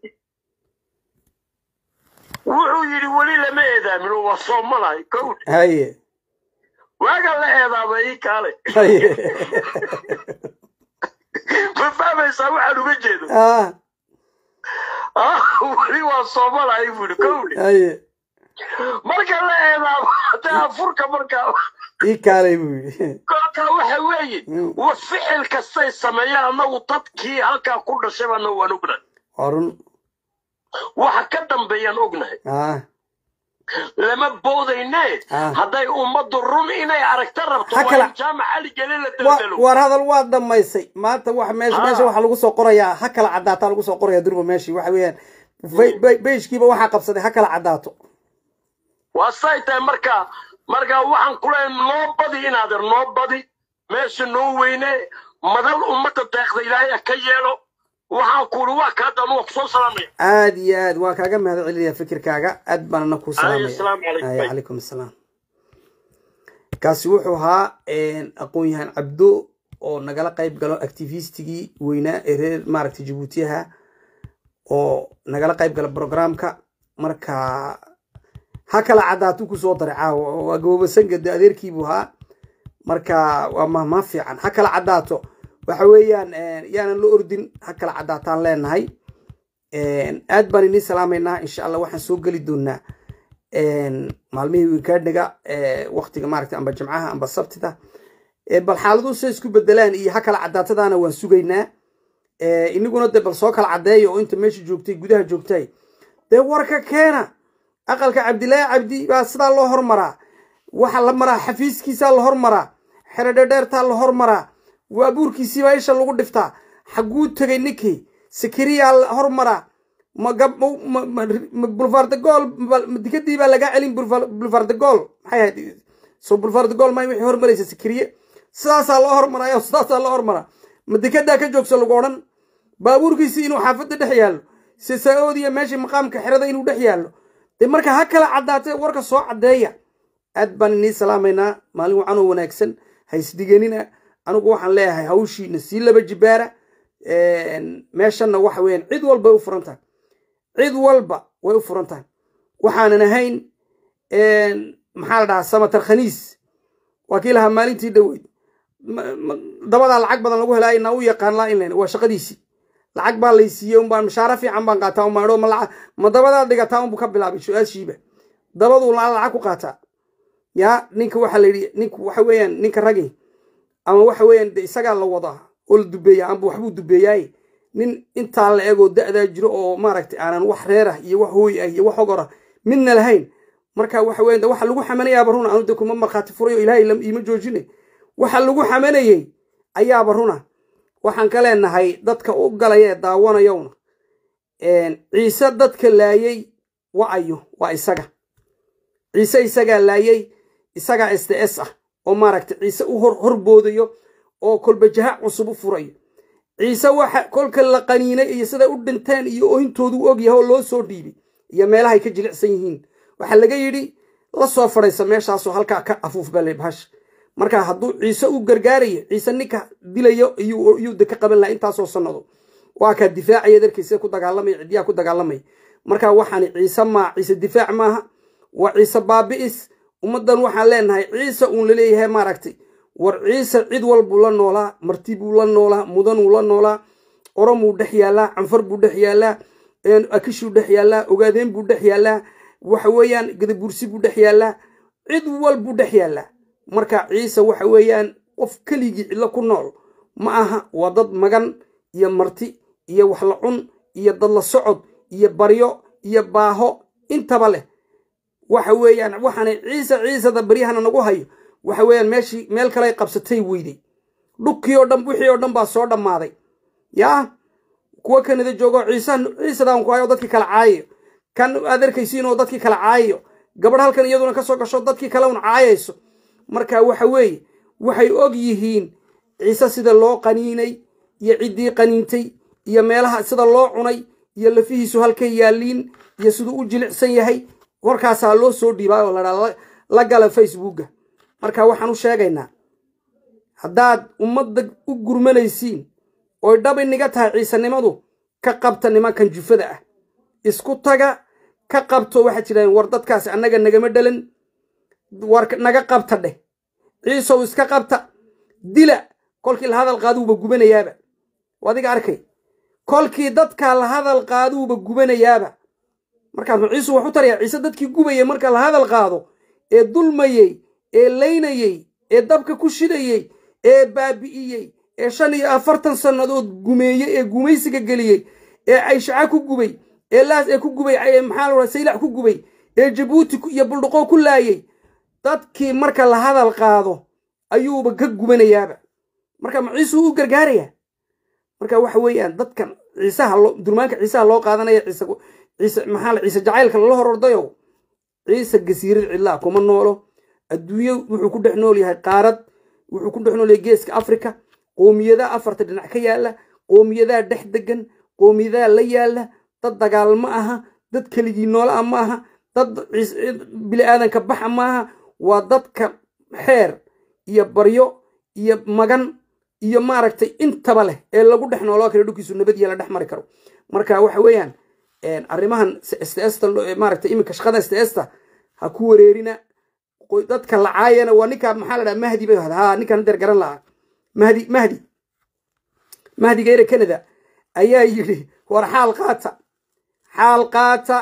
wuxuu yidhi weli lama eedaamin waa soomalahay kowdhe haye waaga la eedaaba ii kaale haye ma fahmaysaa waxaan uga jeedo ah Ah, weli waa soomalahay buu yidhi kowdhe haye marka la eedaabo haddii afurka markaa ii kaalay buu yidhi kolkaa waxa weeye Mm. wa ficil kastay sameeyaan annagu dadkii halkaa ku dhashay baana waan ognahay waa run waxa ka dambeeyaan ognahay ah lama boodayne Ah. hadday ummaddu run inay aragta rabto Ha waa kala- in jaamac cali gele la wa- daldalo war hadal waa dhammaysay maanta wax meesha Ah. meesha waxaa lagu soo qorayaa ha kala caddaataa lagu soo qorayaa durba meeshii waxa weeyaan Be- be- beeshkiiba waxaa qabsaday ha kala caddaato waa say tahay marka marka waxaan kule noo badi inaader noo badi meesha noo weyne madal ummadda deeqda ilaahay ha ka yeelo waxaan kuuli waa kaa dan waa kusoo salaamaya aad iyo aad waa kaaga mahad celinaya fikirkaaga aad baan ana kuu Alayhi salaamaya salaam calaykum. Ay, calaykum asalaam kaasi wuxuu ahaa aqoon-yahan cabdo oo nagala qayb galo activistigii weynaa ee reer maaragtay jabuutiyaha oo nagala qayb gala programka marka ha kala caddaatuu kusoo daray caawa waa gabobasangade adeerkiibuu ahaa marka waa mahmaa fiican ha kala caddaato waxa weeyaan yaanan la ordin ha kala caddaataan leenahay aad baan inii salaamaynaa insha allah waxaan soo geli doonaa maalmihii wikaadhiga waktiga maaragta amba jimcaha amba sabtida bal xaaladuhu say isku bedelaan iyo ha kala caddaatadaana waan sugaynaa iniguna de bal soo kala caddeeya oo inta meesha joogtay gudaha joogtay dee warka keena aqalka cabdilaahi cabdi baa sidaa loo hormaraa waxa la maraa xafiiskiisaa la hormaraa xeredhedheertaa la hormaraa waabuurkiisiibaa isha lagu dhiftaa xagguu tegay ninkii sakariyaa la hormaraa bulvardegol dikadii baa lagaa celin bulvardegol maxay ahayd so bulvardegol may wixii hormaraysa sakariye sidaasaa loo hormaraayo sidaasaa loo hormaraa ma dikadaa ka joogso lagu odhan baabuurkiisii inuu xaafadda dhex yaallo sisaoodiya meeshii maqaamka xerada inuu dhex yaallo dee marka ha kala caddaatee warka soo caddeeya aad baan inii salaamaynaa maalin wacanoo wanaagsan haysdiganina anigu waxaan leeyahay hawshiina sii laba jibaara meeshanna waxa weeyaan cid walba way u furan tahay cid walba way u furan tahay waxaanan ahayn maxaa la dhahaa samatar khaniis waa kii lahaa maalintii dhoweyd dabadaa lacag badan lagu helaa inaa u yaqaan laa inlan waa shaqadiisii lacag baa laysiiyey unbaan mashaaro fiican baan qaataa un maadho ma dabadaa dhigataa unbu ka bilaabay su-aashiiba dabaduu laa lacag ku qaataa yaa ninka waxaa la yidhi nink waxa weeyaan ninka ragi ama waxa weeyaan de isagaa la wadaa oo la dubeeyaa amba waxbuu dubeeyaaye nin intaa la egoo da'daa jiro oo maaragtay aanan wax reer ah iyo wax hooy ah iyo wax ogor ah midna lahayn marka waxa weyan waxa lagu xamanayaaba runa anu de kuma markhaati furayo ilaahay iima joojine waxa lagu xamanayey ayaaba runa waxaan ka leenahay dadka u galaya ee daawanayowna ciise dadka laayey wa ayo waa isaga ciise isagaa laayey isagaa s t s ah oo maaragtay ciise u horboodayo oo kolba jaha cusub u furayo ciise waxa kolka la qaniinay iyo siday u dhinteen iyo ohintoodu u ogyahay oo loo soo dhiibay iyo meelahay ka jilicsan yihiin waxaa laga yidhi la soo fadhaysa meeshaasoo halkaa ka afuuf bale bahash marka hadduu ciise u gargaarayo ciise ninka dilayo iyuu de ka qaban laha intaasoo sannado waa kaa difaacaya darkiisa ku dagaalamaya ciddiyaa ku dagaalamaya marka waxaan ciise maa ciise difaac maaha waa ciise baabi'is ummaddan waxaan leenahay ciise uun laleeyahay maaragtay war ciise cid walbuu la noolaa marti buu la noolaa mudanuu la noolaa oromuu dhex yaallaa canfar buu dhex yaallaa akishuu dhex yaallaa ogaadeen buu dhex yaallaa waxa weeyaan gadabursi buu dhex yaallaa cid walbuu dhex yaallaa marka ciise waxa weeyaan qof keligii cidlo ku nool ma aha waa dad magan iyo marti iyo wax la cun iyo dad la socod iyo baryo iyo baaho intaba leh waxa weeyaan waxaanay ciise ciisada baryahana nagu hayo waxa weeyaan meeshii meel kaley qabsatay weyday dhukii oo dhan wixii oo dhan baa soo dhammaaday yaa kuwa kanada joogo ciise ciisadaan ku hayo dadkii kala caayayo kan aad arkaysiin oo dadkii kala caayayo gabadh halkan iyaduna ka soo gasho dadkii kale un caayayso marka waxa weeye waxay og yihiin ciise sida loo qaniinay iyo ciddii qaniintay iyo meelaha sida loo cunay iyo lafihiisu halkay yaalliin iyo siduu u jilicsan yahay warkaasaa loo soo dhiibaa oo ladhaa la gala facebooka marka waxaan u sheegaynaa haddaad ummadda u gurmanaysiin oy dhab iniga tahay ciisanimadu ka qabta nimankan jufada ah isku taga ka qabto waxaad tidhahdeen war dadkaasi annaga nagama dhalan war naga qabta dheh ciisow iska qabta dila kolkii la hadal qaaduuba gubanayaaba adiga arkay kolkii dadkaa la hadal qaaduuba gubanayaaba markaas ma ciisu wax u taraya ciise dadkii gubayay marka la hadal qaado ee dulmayey ee laynayey ee dabka ku shidayey ee baabi'iyey ee shan iyo afartan sannadood gumeeyey ee gumaysiga geliyey ee ayshaca ku gubay ee laas ee ku gubay maxaa la saylac ku gubay ee jabuuti iyo buldhuqoo ku laayey dadkii marka la hadal qaado ayuuba ka gubanayaaba marka ma ciisuu u gargaarayaa marka waxa weeyaan dadkan ciisaha loo durmaanka ciisaha loo qaadanaya ciise ciise maxaa la ciise jacaylka lala hor ordayo ciise gasiirad cidlaa kuma noolo adduunyo wuxuu ku dhex nool yahay qaarad wuxuu ku dhex nool yahay geeska afrika qoomiyadaha afarta dhinac ka yaala qoomiyadaha dhex degan qoomiyadaha la yaala dad dagaal ma aha dad keligii noolaa ma aha dad bili aadanka baxa ma aha waa dadka xeer iyo baryo iyo magan iyo maaragtay intaba leh ee lagu dhex nooloo kale dhulkiisu nabadiya la dhex mari karo marka waxa weeyaan arrimahan sts maaragtay iminka shaqada sts ha ku wareerina dadka lacaayana waa ninka maxaa la dhaha mahdi bay hada ha ninkan hadeer garan lahaa mahdi mahdi mahdiga ere canada ayaa yidhi war xaal qaata xaal qaata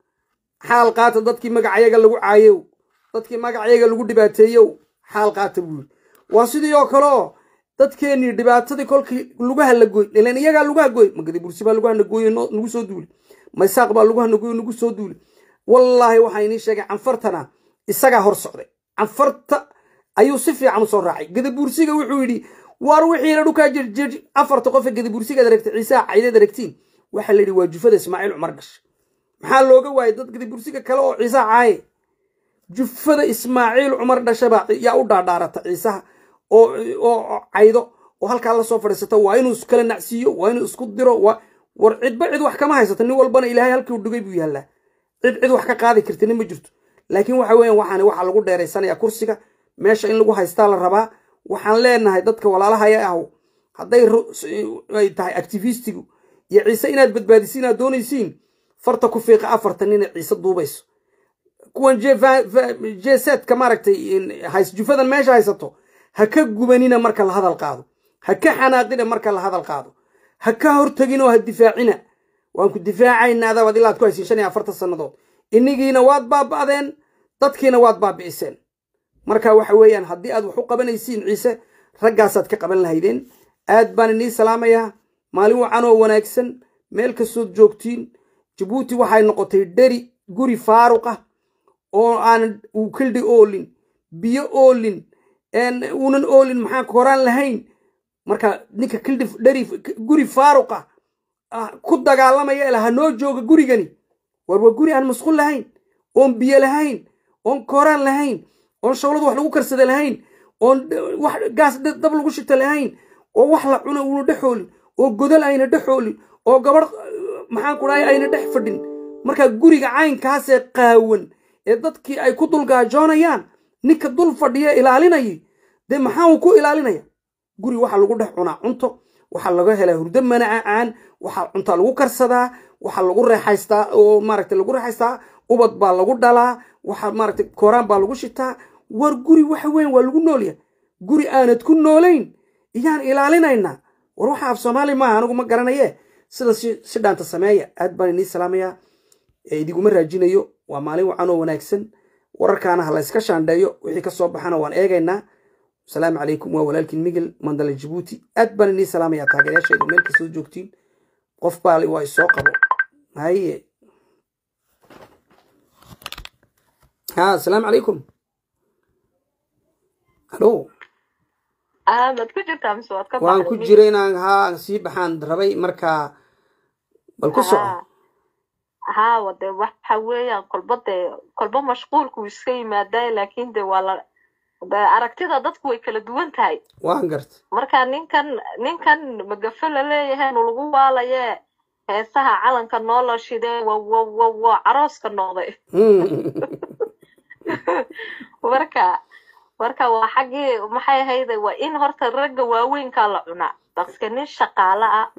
xaal qaata dadkii magacayaga lagu caayow dadkii magacayaga lagu dhibaateeyow xaal qaata buu yidhi waa sidii oo kale oo dadkeenii dhibaatadii kolkii lugaha la gooy ilan iyagaa lugaha gooy magadi bursi baa lugaha nagooye nagu soo duuli maysaaq baa lugaha nagooye nagu soo duuli wallaahi waxaa inii sheegay canfartana isagaa hor socday canfarta ayuu si fiican u soo raacay gadabuursiga wuxuu yidhi waar wixiina dhukaa jirjir afarta qofe gadabuursigaad aragtay ciisaha caydeed aragtiin waxaa la yidhi waa jufada ismaaciil cumar dhashay maxaa looga waayay dad gadabuursiga kale oo ciisaha caaye jufada ismaaciil cumar dhashabaa yaa u dhaadhaarata ciisaha oo caydo oo halkaa la soo fadhiisato waa inuu iskala nacsiiyo waa inuu isku diro war cidba cid wax kama haysato nin walbana ilaahay halkii u dhigay buu yaallaa cid cid wax ka qaadi kartina ma jirto laakiin waxa weeyaan waxaan waxaa lagu dheeraysanayaa kursiga meesha in lagu haystaa la rabaa waxaan leenahay dadka walaalahaya ahu hadday ay tahay activistigu iyo ciise inaad badbaadisiin aad doonaysiin farta ku fiiqa afartan inay ciise duubayso kuwan jesetka maaragtay jufadan meesha haysato ha ka gubanina marka la hadal qaado ha ka xanaaqina marka la hadal qaado ha ka hortegin oo ha difaacina waan ku difaacaynaa adabaad ilaa ad ku haysiin shan iyo afartan sannadood inigiina waad baaba'deen dadkiina waad baabi'iseen marka waxa weeyaan haddii aad wax u qabanaysiin ciise raggaasaad ka qaban lahaydeen aad baan inii salaamayaa maalin wacan oo wanaagsan meel kastood joogtiin jabuuti waxay noqotay dheri guri faaruq ah oo aan uu kildhi oolin biyo oolin uunan oolin maxaa koraan lahayn marka ninka kildhi dheri guri faaruq ah ku dagaalamaya ila ha noo jooga gurigani war waa guri aan masquul lahayn oon biyo lahayn oon kooraan lahayn oon shawladu wax lagu karsada lahayn oon wax gaas dab lagu shita lahayn oo wax la cuno uuna dhexoolin oo godol ayna dhexoolin oo gabadh maxaan ku dhahay ayna dhex fadhin marka guriga caynkaasee qaawan ee dadkii ay ku dulgaajoonayaan ninka dul fadhiya ilaalinayay dee maxaa uu ku ilaalinaya guri waxaa lagu dhex cunaa cunto waxaa laga helaa hurdo manacacaan waxaa cunta lagu karsadaa waxaa lagu reexaystaa oo maaragta lagu reexaystaa ubad baa lagu dhalaa waxaa maaragta kooraan baa lagu shitaa war guri waxa weyn waa lagu noolyahay guri aanad ku noolayn iyaan ilaalinaynaa war waxa af soomaali maaha anigu ma garanaye sidan si dhaanta sameeya aad baan inii salaamayaa idiguma raajinayo waa maalin wacan oo wanaagsan wararkaana ha layska shaandheeyo wixii ka soo baxana waan eegaynaa asalaamu calaykum waa walaalkiin migel mandala jabuuti aad baan inii salaamayaa taageerayaashayda meel kastoo joogtiin qof baali waa isoo qabo haye ha asalaamu calaykum halo aamad ku jirtaa mise waad ka waan ku jiray inaan haa sii baxaan rabay markaa bal ku soco haa de waxa weeyaan kolba dee kolba mashquulku iska yimaadaa laakiin de waa la de aragtida dadku way kala duwan tahay waan garta marka ninkan ninkan magafe la leeyahay nu lagu waalaye heesaha calanka noo la shidee wa wa wa wa carooska noqday marka marka waa xaggii maxay ahayde waa in horta ragga waaweynkaa la cunaa baske nin shaqaale ah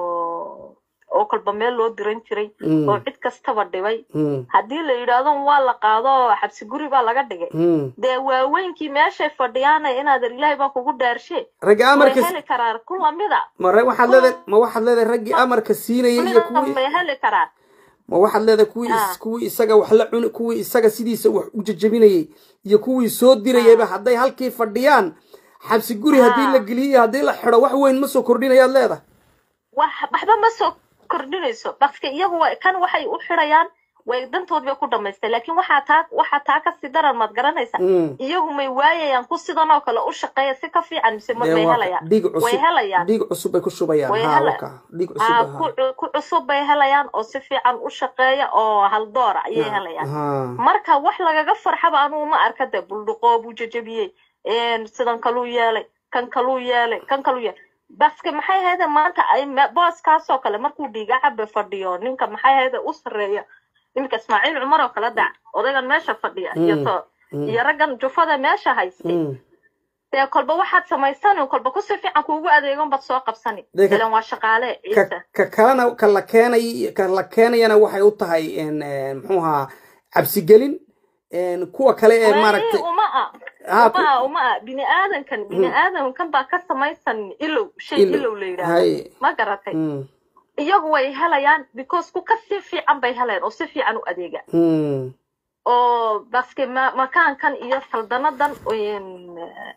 oo oo kolba meel loo diran jiray oo cid kastaba dhibay haddii la yidhaahdo waa la qaado oo xabsi guri baa laga dhigay dee waaweynkii meeshay fadhiyaana inaad ilaahay baa kugu dhaarshe raggi way amarka heli karaan ku lamida ma ra- waxaad leedahay ma waxaad leedahay raggii amarka siinayay iyo mida kuwii bay heli karaan ma waxaad leedahay kuwii is- Ah. kuwii isaga wax la cuni kuwii isaga sidiisa wax u jajabinayay iyo kuwii soo dirayayba hadday halkii fadhiyaan xabsi guri haddii Ah. la geliyo iyo haddii la xidho wax weyn ma soo kordhinayaad leedahay wax waxba ma soo kordhinayso baske iyagu wa- kan waxay u xidhayaan way dantood bay ku dhamaystay laakiin waxaa taa waxaa taa kasii daran maad garanaysa Mm. iyagu may waayayaan ku sidan oo kale u shaqeeya si ka fiican mise ma Dee bay waa helayaan dhiig way cusub helayaan dhiig cusub bay ku shubayaan Way ha hela- waka dhiig cusub Aa, ha ku cu- ku cusub bay helayaan oo si fiican u shaqeeya oo haldoora ayay helayaan ha marka wax lagaga farxaba anugu ma arka de buldhuqoo buu jajabiyey een, sidan kaluu yeelay kan kaluu yeelay kan kaluu yeelay baske maxay ahayde maanta ay me- booskaasoo kale markuu dhiiga cabe fadhiyo ninka maxay ahayde u sarreeya iminka ismaaciil cumar oo kale dac odaygan meesha fadhiya iyo Mm. to Mm. iyo raggan jufada meesha haystay Mm. dee kolba waxaad samaysani kolba ku si fiican kuugu adeegon baad soo qabsani Dee ka- ilan waa shaqaale ka ciise ka kalena ka la keenay ka la keenayana waxay u tahay en en muxuu ahaa cabsigelin en kuwa kale ee Weli maaragtay uma ah ha ku- uma ah uma ah bini aadankan bini aadankan baa ka samaysan ilow shay Ilow. ilow la yidhaahdo hay ma garatay Mm. iyagu way helayaan because ku ka si fiican bay heleen oo si fiican u adeega Mm. oo baske ma makaankan iyo saldanadan een,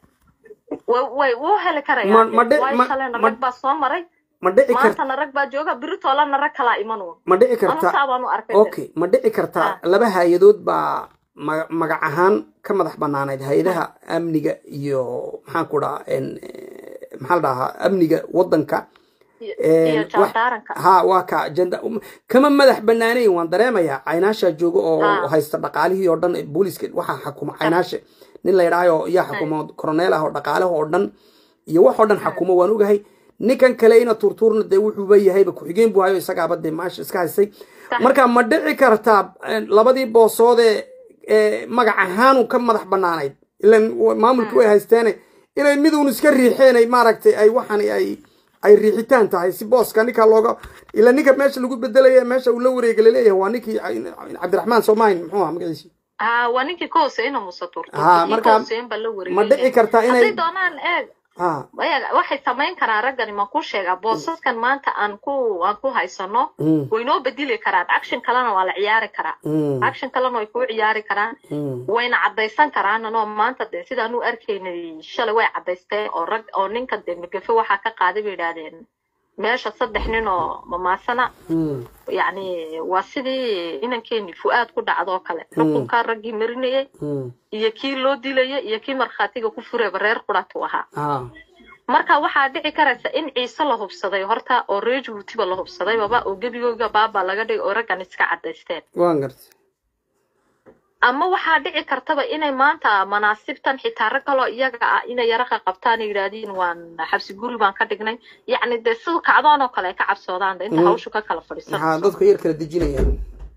way way u heli Ma- karayaan ma dhe- waayo ma- shalena ma- rag baa soo maray ma dhici kar maantana rag baa jooga biritoolana rag kalaa imanuun ma dhici anu karta saa baan u arkay de. okay ma dhici kartaa laba hay-adood baa ma- magac ahaan ka madax banaanayd hay-adaha amniga iyo maxaan ku dhahaa en eh, maxaa la dhahaa amniga wadanka iyo een, iyo wax- jaandaaranka ha waa ka janda um, kama madax banaanayn waan dareemayaa caynaasha jooga oo Ah. haysta dhaqaalihii oo dhan booliska waxaa xakuma caynaasha nin la yidhaayo yaa xakuma koroneel ah oo dhaqaalaha oo dhan iyo wax oo dhan xakuma waan ogahay ninkan kale ina turtuurna dee wuxuuba yahayba ku-xigeen buu hayo isagaaba dee maasha iska haystay Sax. marka ma dhici kartaa eh, labadii boosoodee ee magac ahaanu ka madax banaanayd ilan wa- maamulkii way haysteene inay miduun iska riixeen ay maaragtay ay waxan ay ay riixitaan tahay si booska ninka looga ila ninka meesha lagu bedelaya meesha uu la wareega laleeyahay waa ninkii cabdiraxmaan soomahin muxuu aha magaciisi ha waa ninkii ka hooseeyna muuse turto Ha, kii marka ka hooseeyan baa la ma wareegay dhici kartaa hadday inay doonaan eeg ha Maya- waxay samayn karaan raggani ma ku sheegaa boosaskan maanta aan ku aan ku haysano Mm, way noo bedeli karaan action kalena waa la ciyaari karaa mm, action kalena way kuu ciyaari karaan mm, wayna caddaysan karaan anoo maanta dee sidaan u arkaynay shalay way caddaysteen oo rag oo ninka dee magafe waxaa ka qaaday bay yidhaahdeen meesha saddex nin oo mamaasana mm, yacni waa sidii inankeeni fu-aad ku dhacdo oo kale xukunkaa raggii marinayay mm, iyo kii loo dilayay iyo kii markhaatiga ku furayba reer quratu ahaa ha marka waxaa dhici karaysa in ciise la hubsaday horta oo reer jabuutiba la hubsaday baba oo gebigooga baaba laga dhigay oo raggan iska caddaysteen waan gartay ama waxaa dhici kartaba inay maanta manaasibtan xitaa rag kaloo iyaga ah inay yaraqa qabtaan yidhaahdiin waan xabsi guri baan ka dhignay yacni dee sida kacdoon oo kale ay ka cabsoodaan de inta Mm. hawshu ka kala maxaa fadhiisanayso dadka yar kala dejinayaan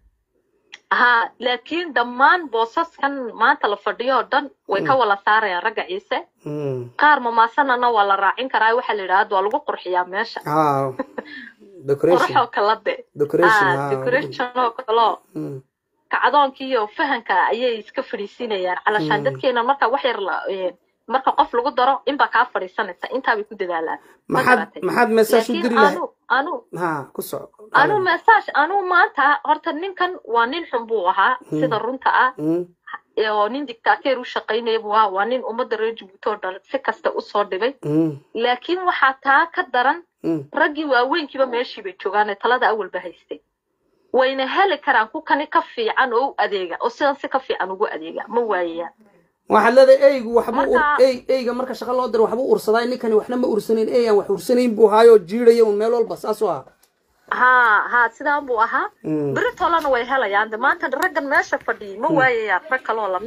ha laakiin dhammaan boosaskan maanta la fadhiyo oo dhan way ka wala saarayaan ragga ciise Mm, qaar mamaasanana waa la raacin karaa waxaa la yidhahda waa lagu qurxiyaa meesha ha decoration qurxoo kala de decoration ah ha decoration oo kaloo Mm, kacdoonkii iyo fahanka ayay iska fadhiisinayaan calashaan Mm. dadkeena marka wax yar la een, marka qof lagu daro inbaa kaa fadhiisanaysa intaabay ku dadaalaan ma maxaad garatay maxaad meesaash u laakiin diri lahay anu anu ha ku soco anu message anu maanta horta ninkan waa nin xun buu ahaa Mm. sida runta ah Mm, ee oo nin dictateer u shaqaynaya buu ahaa waa nin ummadda reer jabuuti oo dhan si kasta usoo dhibay mm, laakiin waxaa taa ka daran mm, raggii waaweynkiiba meeshii bay joogaan ee talada awalba haystay wayna heli karaan ku kani ka fiican oo u adeega oo sidan si ka fiican ugu adeega ma waayayaan waxaad leedahay eygu waxbuu ur Marka- ey eyga marka shaqa loo diro waxbuu ursadaa ninkani waxna ma ursanayn ey aan wax ursanayn buu haayoo jiidhaya un meel walba saasuu aha ha ha sidaan buu ahaa Mm, beri tolana way helayaan de maanta raggan meesha fadhiyay ma waayayaan rag kaloo lamida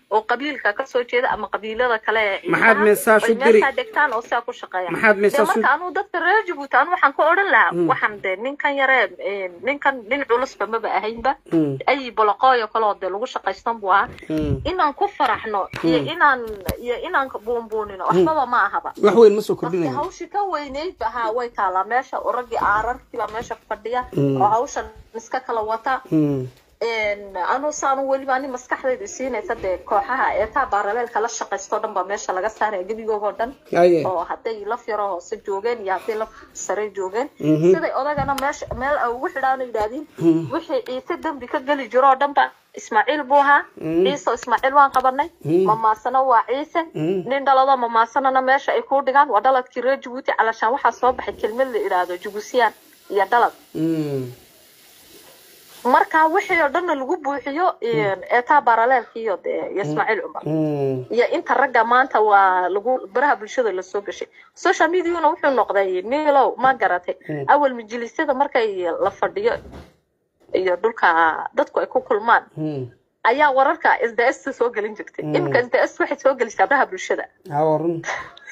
oo qabiilka kasoo jeeda ama qabiilada kale ee Maxaad ciidaha, meesaash u ay diri? meeshaa degtaan oo sidaa ku shaqeeyaan maxaad dee meesaasu marka anuu dadka reer jabuuti anu waxaan ku odhan lahaa waxaan dee ninkan yare eh, ninkan nin culusba maba ahaynba Mm, ay bolaqooyo kaloo dee lagu shaqaystan buu ahaa mm. inaan ku faraxno iyo inaan iyo inaan buunbuunino waxbaba ma ahaba wax weyn ma soo dadka kordhinayo hawshi ka weynayd ha way taalaa meesha oo raggii aararkii baa meesha fadhiya Mm. oo hawshan iska kala wata Mm, anu saanu weliba ani maskaxdaydu siinaysa dee kooxaha eetaa baaraleelka la shaqaystoo dhan baa meesha laga saaraya gebigoogoo dhan aye oo hadday laf yaro hoose joogeen iyo hadday laf sare joogeen Mhm. siday odagana meesha meel ay ugu xidhaan yidhaahdeen wixii ciise dembi ka geli jiro oo dhan ba ismaaciil buu ahaa Mm. ciise oo ismaaciil waan qabanay Mm. mamaasana waa ciise Mm. nin dhalado mamaasanana meesha ay ku dhigaan waa dhaladkii reer jabuuti calashaan waxaa soo baxay kelmad la idhaahdo jubusiyaan iyo dhalad Mm, marka wixii oo dhanna lagu buuxiyo eetaa baaraleelkiiyo dee iyo ismaaciil cumar mm, iyo inta ragga maanta waa lagu baraha bulshada lasoo gashay social mediana wuxuu noqday milow ma garatay awal majlisyada markay la fadhiyo iyo dhulka dadku ay ku kulmaan mm. ayaa wararka s d s soo gelin jirtay iminka s d s waxay soo gelisaa baraha bulshada ha waa run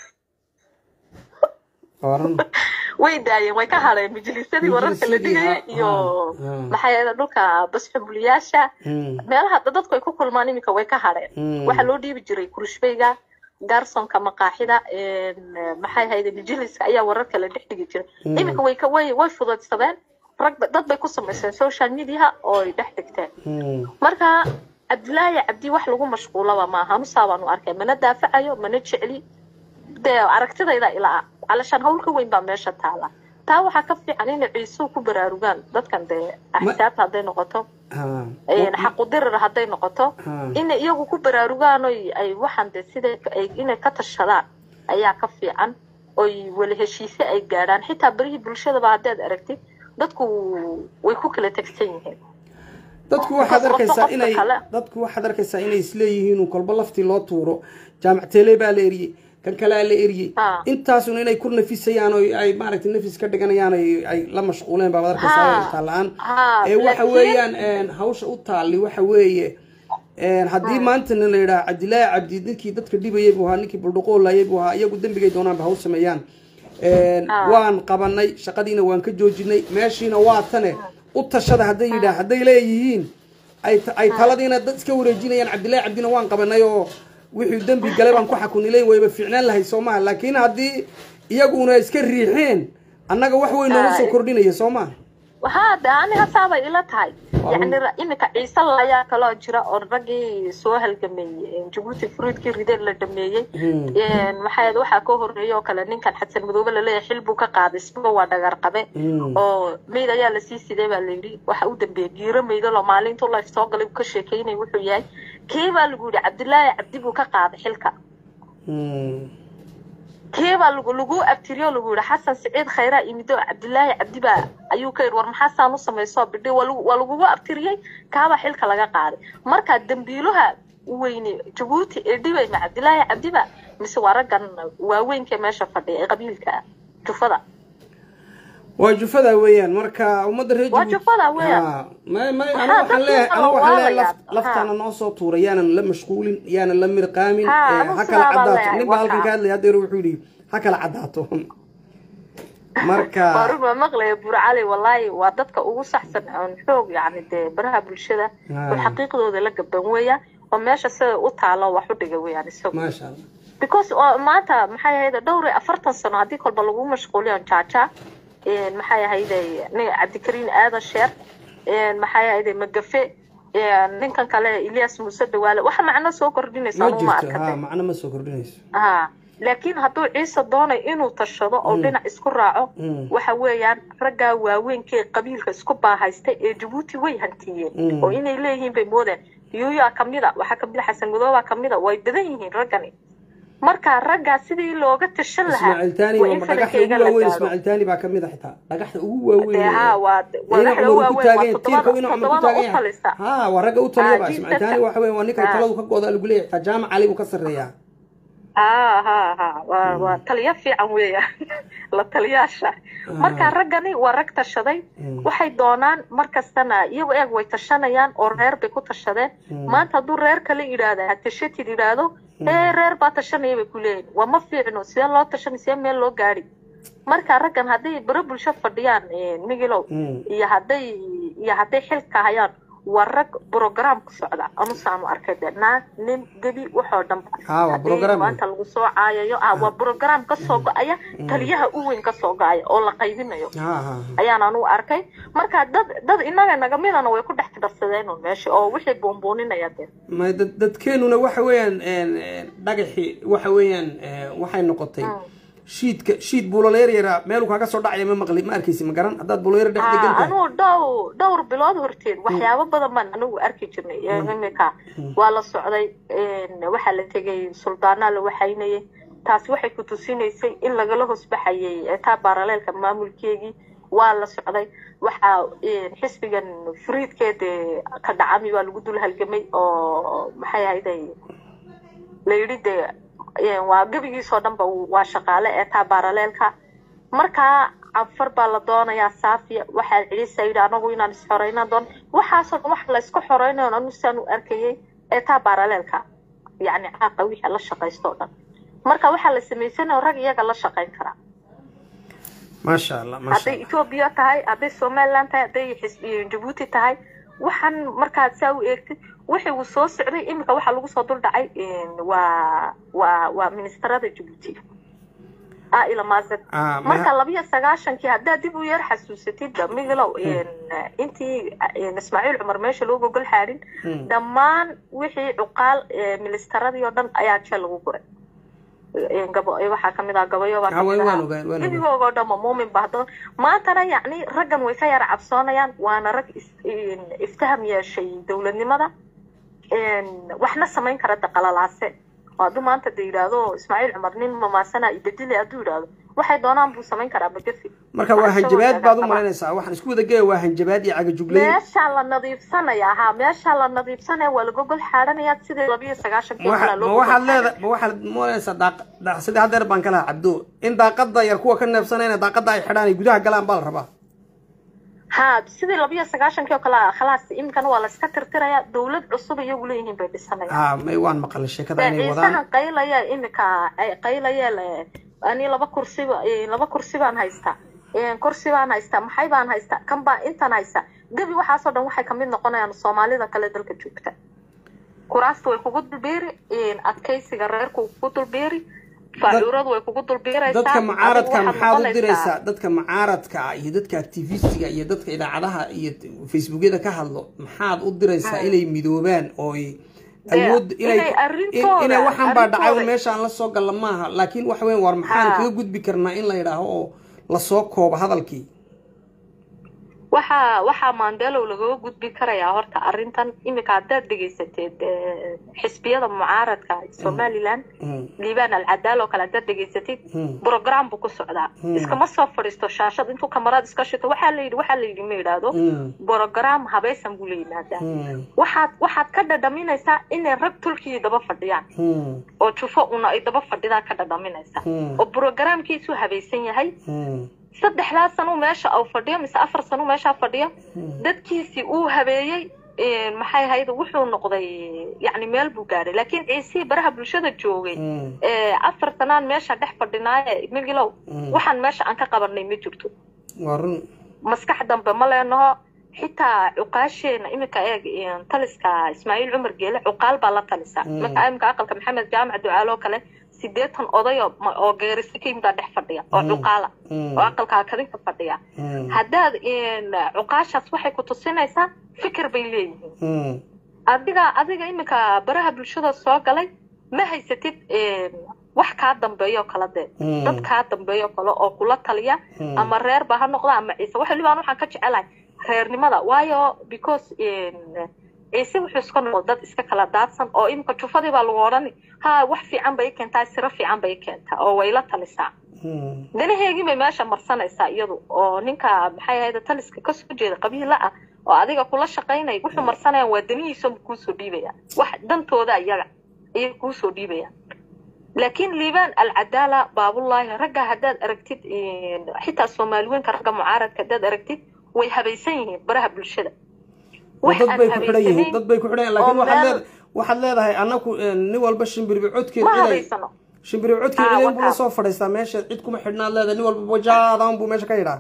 waa run way daayeen way ka hadheen majlisyadii wararka la Majlisyadii, dhigaya ha, iyo ha, ha. maxay ahayd dhulka basxubuliyaasha Mm, meelaha dadku ay ku kulmaan iminka way ka hadheen Mm. waxaa loo dhiibi jiray kurishbayga garsonka maqaaxida maxay ahayd majliska ayaa wararka la dhex dhigi jiray iminka way ka way way fudaydsadeen rag ba- dad bay ku samayseen social media oo ay dhex dhigteen mm, marka cabdilaahi cabdi wax lagu mashquulaba maaha anusaa baanu arkay mana daafacayo mana jecli dee aragtidayda ilaa calashaan hawl ka weyn baa meesha taala taa waxaa ka fiican inay ciisuhu ku baraarugaan dadkan dee axsaabta hadday noqoto ha. xaqudirir hadday noqoto Ha. inay iyagu ku baraarugaan oy ay waxaan dee sida ay inay ka tashadaan ayaa ka fiican oy wala heshiise ay gaadhaan xitaa berihii bulshadaba haddaad aragtid dadku way ku kala tegsan yihiin dadku waxaad Qofka arkaysaa qofka inay kale. dadku waxaad arkaysaa inay isleeyihiin uu kolba laftii loo tuuro jaamac teele baa la eriyey kan kalea la eriyey Ha. intaasun inay ku nafisayaan oo ay maaragtay nafis ka dhiganayaan ay ay la mashquuleen baaad arkaysaa Ha. intaa la-aan Ha, ee waxa laakiin- weeyaan een, hawsha u taali waxa weeye een, haddii maantana la yidhaha cabdilaahi cabdi ninkii dadka dhibayay buu ahaa ninkii buldhuqoolayay buu ahaa iyagu dembigay doonaanba haw sameeyaan Een, Ha. waan qabanay shaqadiina waan ka joojinay meeshiina waa tane u tashada hadday yidhaah hadday leeyihiin ay ta- ay taladiina dad iska wareejinayaan cabdilaahi cabdina waan qabanay oo wixii dembi galay baan ku xakunilayn wayba fiicnaan lahay soo maha laakiin haddii iyaguna iska riixeen annaga wax weyn nooga soo Ay. kordhinaya soo maha waxaa de ani hasaabay ila tahay Waa yani ra- iminka ciise ayaa kaloo jira oo raggii soo halgameeyey jabuuti fruitkii rideen la dhameeyey Hmm. maxay ahayd waxaa ka horeeya oo kale ninkan xasan madoobe laleeyahay xil buu ka qaaday isbuga waa dhagar qabe Hmm. oo meyd ayaa lasii sidee baa layidhi waxa u dambeeyey giiro meydalo maalintuu life soo galay uu ka sheekeynay wuxuu yahay kee baa lagu yidhi cabdilaahi cabdi buu ka qaaday xilka Hmm. kee baa lagu lagu abtiriyo lagu yidhi xasan siciid khayraa imido cabdilaahi cabdi baa ayuu ka yidhi war maxaasaan u samayso bidhi waa lagu- waa lagugu abtiriyey kaabaa xilka laga qaaday marka dambiilaha weyne jabuuti ee dhibay ma cabdilaahi cabdiba mise waa raggan waaweynka meesha fadhiya ee qabiilka ah jufada waa jufada weeyaan marka ummadda reer Waa Djibouti- jufada weeyaan. Ha, may may Maxaa anigu waxaan dadkii leeyahay kala anigu waxaan leeyahay waalayaa? laf- laftaana noo soo tuuray yaanan la mashquulin yaanan la mirqaamin Ha, eh, anigu ha sidaa kala baan caddaato leeyahay, nin baa halkan waxa. ka hadlaya haddeer wuxuu yidhi ha kala caddaato marka waarun waa maqlaya burcali wallaahi waa dadka ugu saxsan oon xoog yacni dee baraha bulshada Ah. oo xaqiiqdooda la gaban weeyaan oo meesha sida u taalo wax u dhiga weeyaan isagu maasha allah because oo maanta maxay ahayd dhowr iyo afartan sano haddii kolba lagu mashquuliyo jaaja een, maxay ahayd nin cabdikariin aadan sheer een, maxay ahayd magafe een, ninkan kale ilyas muuse dawaale waxa macno soo kordhinaysa ma anuu ma jirto ha arkatay macno ma soo kordhinayso ha laakiin hadduu ciise doonay inuu tashado oo dhinac isku raaco Mm. waxa weeyaan raggaa waaweynka ee qabiilka isku baahaystay ee jabuuti way hantiyeen Mm. oo inay leeyihiin bay moodeen yuuyaa kamida waxaa kamida xasan madoobaa kamida way badan yihiin raggani marka raggaa sidii looga tashan lahaa ismaaciil taani waa waa in dhagaxda farankeyga ugu la waaweyn gaaro ismaaciil taani baa kamid a xitaa dhagaxda ugu waaweyn dee haa waa waa ina dhexda cumar ku waaweyn waa taagan tiirka toddobada ina cumar ku toddobada taagan u falisa ha waa ragga u taliyaba Ah, ismaaciil jiilka taani waxa weeye waa ninkan Ah. taladu ka go'da lagu leeyahay xitaa jaamac cali buu ka sarreeyaa ha ha ha waa waa taliya fiican weeya la taliyaasha marka raggani waa rag tashaday waxay doonaan mar kastana iyagu eeg way tashanayaan oo reer bay ku tashadeen maanta hadduu reer kale yidhaahda ha tashatid yidhaahdo ee reer baa tashanaya bay ku leeyihin waa ma fiicno sidee loo tashanay sidee meel loo gaadhi marka raggan hadday baro bulsho fadhiyaan migilow iyo hadday iyo hadday xilka hayaan waa rag program ku socda anusaanu arkay de naag nin gebi waxoo dhan Ha, waa program. maanta lagu soo caayayo ah waa program kasoo go-aya taliyaha u weyn kasoo go-aya oo la qaybinayo ha ha ayaan anugu arkay marka dad dad inaga nagamidana way ku dhex darsadeen un meesha oo wixii buunbuuninaya dee ma dad dadkeenuna waxa weeyaan een, een, dhagaxii waxa weeyaan ee, waxay noqotay shiidka shiid buuloleer yaraa meeluu kaaga soo dhacaya ma maqli ma arkaysi ma garan haddaad buuloleer dhex degan tahay anugu dhow dhowr bilood horteed waxyaabo badan baan anigu arki jirnay ee imika waa la socday een, waxaa la tegay suldaanaa la waxaynayay taasi waxay ku tusinaysay in lagala hoosbaxayay etaa baaraleelka maamulkeegii waa la socday waxaa een, xisbigan furiidkeeda ka dhacami waa lagu dul halgamay oo maxay ahayday la yidhi dee een, waa gebigiisoo dhanba waa shaqaale eetaa baaraleelka markaa canfar baa la doonayaa saafiya waxaa cidisa yidhi anagu inaan isxoreyna doon waxaasoo dhan wax la isku xoreynayo anu saan u arkayay eetaa baaraleelka yacni caaqa wixii la shaqaysto o dhan marka waxaa la samaysanayo rag iyaga la shaqayn karaa maasha allah maasha hadday etoobiya tahay hadday somaliland tahay hadday xis- jabuuti tahay waxaan markaad saa u eegtid wixii uu soo socday iminka waxaa lagu soo dul dhacay een, waa waa waa ministarada jabuuti ila maasad Ah, ma- marka labiyo sagaashankii haddaad dib u yar xasuusatidba migilow een, intii een, ismaaciil cumar meesha loo gogol xaarin dhammaan wixii cuqaal ee, ministaradii oo dhan ayaa jeel lagu guray Een, gabo ee, waxaa kamid ah gabayo baa Ah, way- kamid waan ahaa. ogaan, waan ogaan. gebigoogoo dhan ma muumin bahdo maantana yacni raggan way ka yara cabsoonayaan waana rag is- een, iftaham yeeshay dowladnimada een, waxna samayn kara daqalalaase oo hadduu maanta de yidhaahdo ismaaciil cumar nin mamaasana ibedile hadduu yidhaahdo waxay doonaan buu samayn karaa magafi marka waa hanjabaad baad u malaynaysaa waxaan isku wada geeya waa hanjabaad iyo cagajugleyn meeshaa la nadiifsanaya ha meeshaa la nadiifsanaya waa lagogol xaadhanaya sidii labiyo sagaashankii ma kalaa waxa- loo ma gogol waxaad xaadhay. leeda ma waxaad moonaysaa daaq daaq sidii haddeer baan ka lahaa cabdo in daaqada yar kuwa ka neebsanayna daaqada ay xidhaan ay gudaha galaan baa la rabaa ha sidii labiyo sagaashankii oo kale khalaas iminkana waa la iska tirtiraya dowlad cusub iyagu leeyihiin bay dhisanayaan ha may waan maqalay sheekada inay ciisahan wadaan qaylaya imika qaylaya le ani laba kursiba laba kursi baan haystaa Een, kursi baan haystaa maxay baan haystaa kan baa intan haystaa gebi waxaasoo dhan waxay kamid noqonayaan soomaalida kale dalka joogta kuraasta way kugu dulbeeri een, adkaysiga reerku way kugu dulbeeri faacuuradu way kugu dulbeeraysaa dadka adigu mucaaradka waxaad maxaad u noqonaysaa- diraysaa dadka mucaaradka ah iyo dadka activistiga iyo dadka idaacadaha iyo facebookyada ka hadlo maxaad u diraysaa inay midoobaan oo ay awood inay inay arrintooda- inay waxaan baa dhacay arrintooda- meeshaan la soo galla maaha laakiin waxa weyn war maxaan Ha. kaga gudbi karnaa in la yidhaaho oo lasoo koobo hadalkii waxaa waxaa maandelow lagaga gudbi karayaa horta arrintan iminka haddaad dhegaysateed eh, xisbiyada mucaaradka somaliland Mm. liibaan alcadaal oo kale haddaad dhegaysatid Mm. program buu ku socdaa iskama soo fadhiisto shaashad intuu kamarad iska shito waxaa la yidhi waxaa la yidhi ma yidhaahdo Mm. program habaysan buu la yimaadaa Mm. waxaad waxaad ka dhadhaminaysaa inay rag tulkii daba fadhiyaan Mm. oo jufo una ay daba fadhidaa ka dhadhaminaysaa Mm. oo programkiisu habaysan yahay Mm. saddexdaa sano meesha uu fadhiyo mise afar sano meeshaa fadhiyo dadkiisii uu habeeyey een, maxay ahayd wuxuu noqday yacni meel buu gaadhay laakiin ciisihii baraha bulshada joogay Mm. ee, afar sanaan meesha dhex fadhinaaye migilow Mm. waxaan meesha aan ka qabanay ma jirto waa run maskax dambe ma leenaho xitaa cuqaasheena iminka eeg een, taliska ismaaciil cumar geele cuqaal baa la talisaa Mm. marka iminka aqalka maxamed jaamac ducaalo oo kale sideetan oday oo ma- oo geerisa ka yimid dhex fadhiya oo Mm. cuqaala Mm. oo aqalka kadinka fadhiya Mm. haddaad een, cuqaashaas waxay ku tusinaysaa fikir bay leeyihiin Mm. adiga adiga iminka baraha bulshada soo galay ma haysatid een, wax kaa dambeeyo kala dee Mm. dad kaa dambeeyo kale oo kula taliya Mm. ama reer ba ha noqda ama ciise waxa libaan waxaan ka jecelahay reernimada waayo because een, ciise wuxuu iska noqdo dad iska kala daadsan oo iminka jufadii baa lagu odhani ha wax fiican bay i keentaa siro fiican bay i keentaa oo way la talisaa Mm. danaheegii bay meesha marsanaysaa iyadu oo ninka maxay ahayd taliska kasoo jeeda qabiila ah oo adiga kula shaqaynaya wuxuu marsanayaan waa danihiisa kuusoo dhiibaya wax dantooda iyaga ayay kuusoo dhiibayaan laakiin liibaan alcadaala baabullaahi ragga haddaad aragtid xitaa soomaaliweynka ragga mucaaradka haddaad aragtid way habaysan yihiin baraha bulshada wax dad aan bay ku xidhan yihiin habaysanayn dad bay ku xidhan yihiin laakiin oo waxaad meel- leed- waxaad leedahay annaku nin walba shimbirbi codkeed ma inay habaysano shimbirbi codkeed Ah, idan buu la wakaa. soo fadhiistaa meesha cid kuma xidhnaad leedahay nin walba wajaadan buu meesha ka yidhaa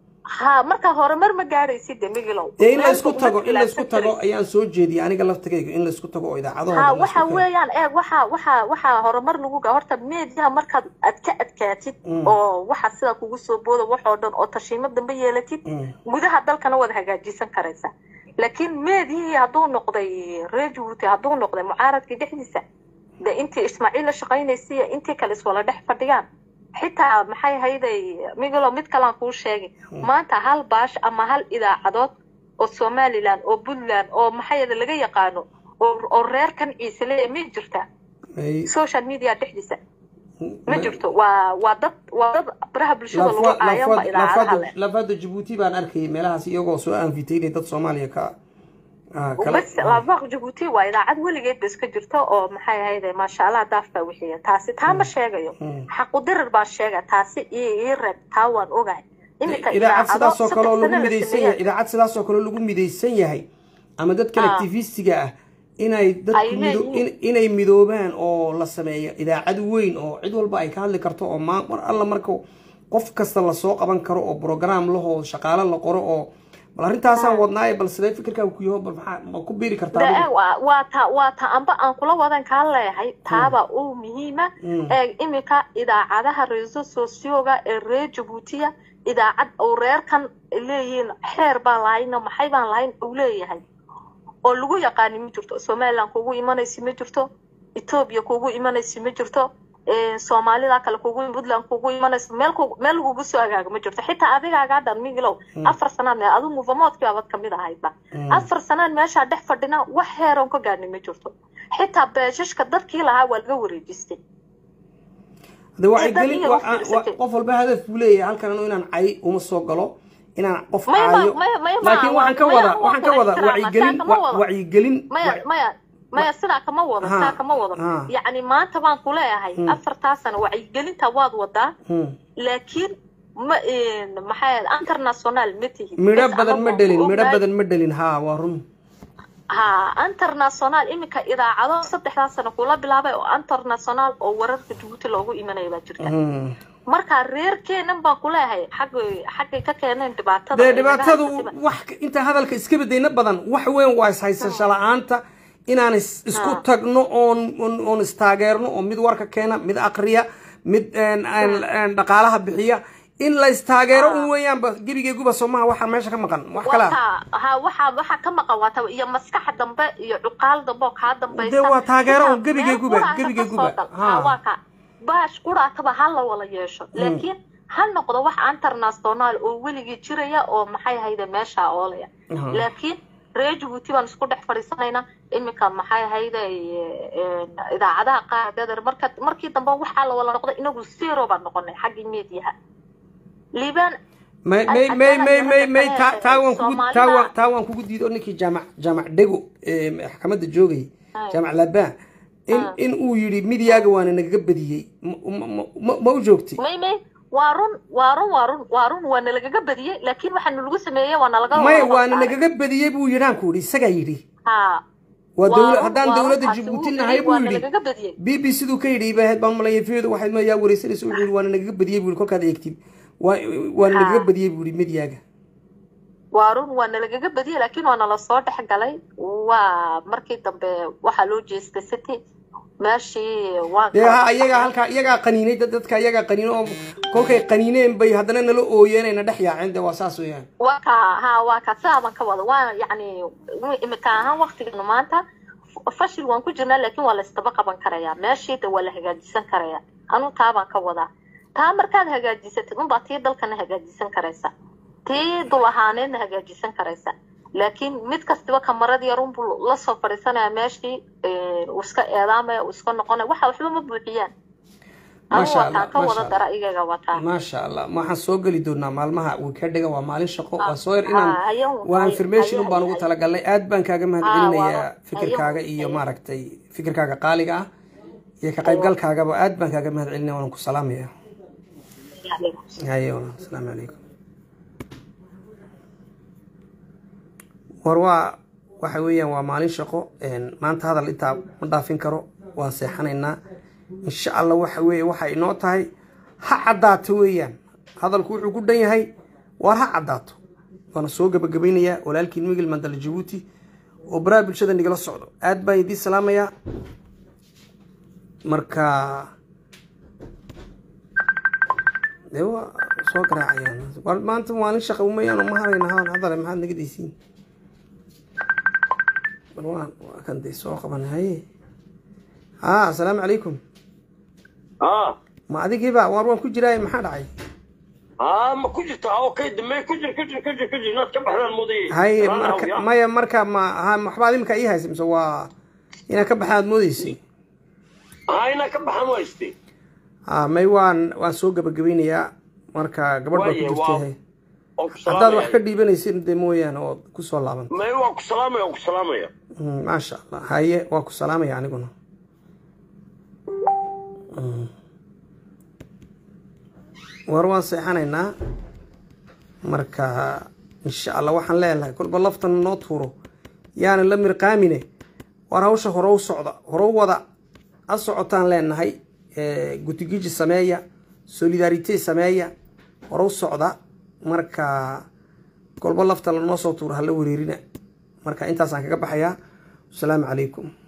ha marka horumar ma gaadhaysid de migilow dee in la Meel isku uma tago in la isku khilaafsan tago karaysid. ayaan soo jeediyay aniga laftigayga in la isku tago oo idaacadahooda ha la isku waxa tago. weeyaan eeg waxa waxa waxa horumar lagu gaa horta meediyaha markaad aad ka adkaatid Mm. oo waxa sida kugu soo booda waxoo dhan oo tashiimo dambe yeelatid Mm. gudaha dalkana waad hagaajisan karaysaa laakiin meedihii hadduu noqday reer jabuuti hadduu noqday mucaaradka dhexdiisa de intii ismaaciil la shaqaynaysa iyo intii kale iswala dhex fadhiyaan xitaa maxay hayday migalo mid kalaan kuu sheegay maanta hal baash ama hal idaacadood oo somaliland oo puntland oo maxay hayday laga yaqaano oo oo reerkan ciise leeya ma jirtaa Ay- social media dhexdiisa ma jirto waa waa dad waa dad baraha bulshada lagu Lafaad- caayan ba lafaad- idaacadaha lafaada leh lafaada jabuuti baan arkayay meelahaas iyagoo soo anfitaynay dad soomaaliya ka ah, kala bas laabaq jabuuti waa idaacad weligeed ba iska jirto oo maxay ahayde maasha allah daaf baa wixiya taasi taa ma sheegayo Mm. xaqudirir baa sheega taasi ii ii reeb taa waan ogahay iminka idaacad sidaasoo kale oo lagu saddex sano la midaysan sameeyay. yahay idaacad sidaasoo kale oo lagu midaysan yahay ama dad kale Ah. activistiga ah inay dadku Ay mido- leeyihiin. in- inay midoobaan oo la sameeyo idaacad weyn oo cid walba ay ka hadli karto oo ma- mar alla marka qof kasta lasoo qaban karo oo program lahoo shaqaale la qoro oo bal arrintaasaan wadnaaye bal sidee fikirkaa ku yaho bal maxaa ma ku biiri kartaa De- adigu? waa waa ta waa ta amba aan kula wadan kaa leeyahay taaba uu muhiima Mm. ee iminka idaacadaha reeso sosioga ee reer jabuutiya idaacad uu reerkan leeyihiin xeer baan lahayno maxay baan lahayn uu leeyahay oo lagu yaqaani ma jirto somaliland kugu imanaysi ma jirto etoobiya kugu imanaysi ma jirto ee, soomaalida kale kugu puntland kugu imanayso meel kugu- meel lagugu soo agaago ma jirto xitaa adigaagaa dhan migilow afar sanaad mee adu muvamoodkii baabad kamid ahaydba Mm. afar sanaad meeshaa dhex fadhina wax heeroon ka gaadhnay ma jirto xitaa beeshashka dadkii lahaa waa laga wareejistay de waxay dad gelin iyo wa- waqti wa- isatay. qof walba hadaf buu leeyahay halkan anu inaan cay uma soo galo inaan qof Maya ma- caayo maya- maya ma- laakiin waxaan ka maya wadaa ma waxaan ka wada wadaa ixtiraama, wacyigelin saa kama wa- wado. wacyigelin maya wa- maya maya sidaa kama wado Ha, saa kama wado ha. yacni maanta baan ku leeyahay Hmm. afartaa sano wacyigelinta waad wadaa Hmm. laakiin ma maxay international ma tihid midho Bes badan ama ma waan dhelin ku midho ogahay. badan ma dhelin haa waa run ha international iminka idaacado saddexdaa sano kula bilaabay oo international oo wararka jabuuti loogu imanaya baa jirta Hmm. marka reerkeenan baan ku leeyahay xaggay xaggay ka keeneen dhibaatada dee ay naga dhibaatadu haysatay. wax inta hadalka iska bedayna badan wax weyn waa ishaysasho la-aanta inaan is- isku Ha. tagno oon oon- oon istaageerno oo mid warka keena mid aqriya mid een- een- een dhaqaalaha bixiya in la istaageero un weeyaanba gebigeeguba soomaha waxaa meesha ka maqan wax kale ah wata ha waxa waxa ka maqan wata iyo maskaxa dambe iyo cuqaal dambe oo kaa dambaysa Dee waa taageero Xitaa un gebigeeguba, meel quraata gebigeeguba. kasoo dal. Ha. Ha, waa ka baash quraataba ha la wala yeesho laakiin ha noqdo wax international oo weligii jiraya oo maxay hayde meesha oolaya Aha. laakiin reer jabuuti baan isku dhex fadhiisanaynaa iminka maxay hayde idaacadaha qaar dadar marka markii dambe waxaa la wala noqday inagu zero baan noqonay xaggii mediaha liibaan may may may may may may taa taa waan kugu taa waan taa waan kugu diido ninkii jaamac jaamac dhego ee maxkamadda joogay jaamac labaa in in uu yidhi midiyaaga waana nagaga badiyey ma- ma- ma- ma u joogtay may may waa run waa run waa run waa run waa nalagaga badiyey laakiin waxaa nalagu sameeyey waa nalaga may wada waana saaray. nagaga badiyey buu yidhaan ku yidhi isagaa yidhi ha waa Waa dowla run- haddaan waa dowladda runtaasi jabuuti wuu nahay yidhi, buu waa yidhi nalagaga badiyey b b siduu ka yidhi baahayd baan malaya viyadu waxayd ma yaa wareysanaysa wuxuu yidhi waana nagaga badiyey buu yidhi kolkaad eegtid waa waana Ha. nagaga badiyey buu yidhi midiyaaga waa run waa nalagaga badiyey laakiin waa nala soo dhex galay waa markii dambe waxaa loo jeestay city meeshii waan dee kala ha baxay. iyagaa halkaa iyagaa qaniinay dad dadka iyagaa qaniino oo kolkay qaniineen bay haddana nala ooyeenayna dhex yaaceen dee waa saas weeyaan waa ka ha waa ka sidaaban ka wada waa yacni imika ahaan waktiganu maanta f- fashil waan ku jirnaa laakiin waa la isdaba qaban karayaa meeshii de waa la hagaajisan karayaa anu taabaan ka wadaa taa markaad hagaajisatid unbaa tii dalkana hagaajisan karaysa tii dul ahaaneedna hagaajisan karaysa laakiin mid kastiba kamarad yar unbuu lasoo fadhiisanaya meeshii eh, uu iska eedaamaya uu iska noqonaya waxa waxba ma buuxiyaan anu Masha Allah, wataan ka masha wada Allah. dara iyaga wataa maasha allah waxaan soo geli doonaa maalmaha weekendhiga waa maalin shaqo waa soo yar Ah, inaan ayo- waa ayo- information ayo- unbaan ugu ayo- talagalnay aad baan kaaga mahad Ah, celinayaa waa- fikirkaaga ayo- iyo ayo. maaragtay fikirkaaga qaaliga ah iyo ka qaybgalkaagaba aad baan kaaga mahad celinaya waan ku salaamaya haye walaal asalaamu calaykum war waa waxa weeyaan waa maalin shaqo maanta hadal intaa ma dhaafin karo waan seexanaynaa insha allah waxa weeye waxay inoo tahay ha caddaato weeyaan hadalku wuxuu ku dhan yahay waar ha caddaato waana soo gabagabaynayaa walaalkiin migil mandala jabuuti oo baraha bulshada nigala socdo aad baan idiin salaamayaa marka dee waa soo garaacayaan maanta maalin shaqa umayaan ma harayna hadale maxaad naga daysiin bal waan waa kan dee soo qaban haye haa asalaamu calaykum ها ma adigiiba waar waan ku jiraay maxaa dhacay ها ما كنت اوكي دمي كجر كجر كجر كجر ناس كبح الماضي haye marka maya marka ma ha waxbaad imika ii haysa mise waa inaad ka baxaad moodeysay هاي انا كبح مويستي ha may waan waan soo gabagabaynayaa marka gabadh baa ku Waaye, jirtay waa- haye اوك haddaad wax ka سلام dhiibanaysid dee mooyaane ood kusoo laaban ما هو اوك سلام اوك سلام يا Mm, maasha allah haye waa ku salaamaya aniguna Mm. war waan seexanaynaa marka insha allah waxaan leelahay kolba laftan noo tuuro yaana la mirqaamine war hawsha hore u socda hore u wada a socotaan leenahay Eh, gutigiji sameeya solidarite sameeya hore u socda marka kolba lafta lanoo soo tuuro hala wareerina marka intaasaan kaga baxayaa asalaamu calaykum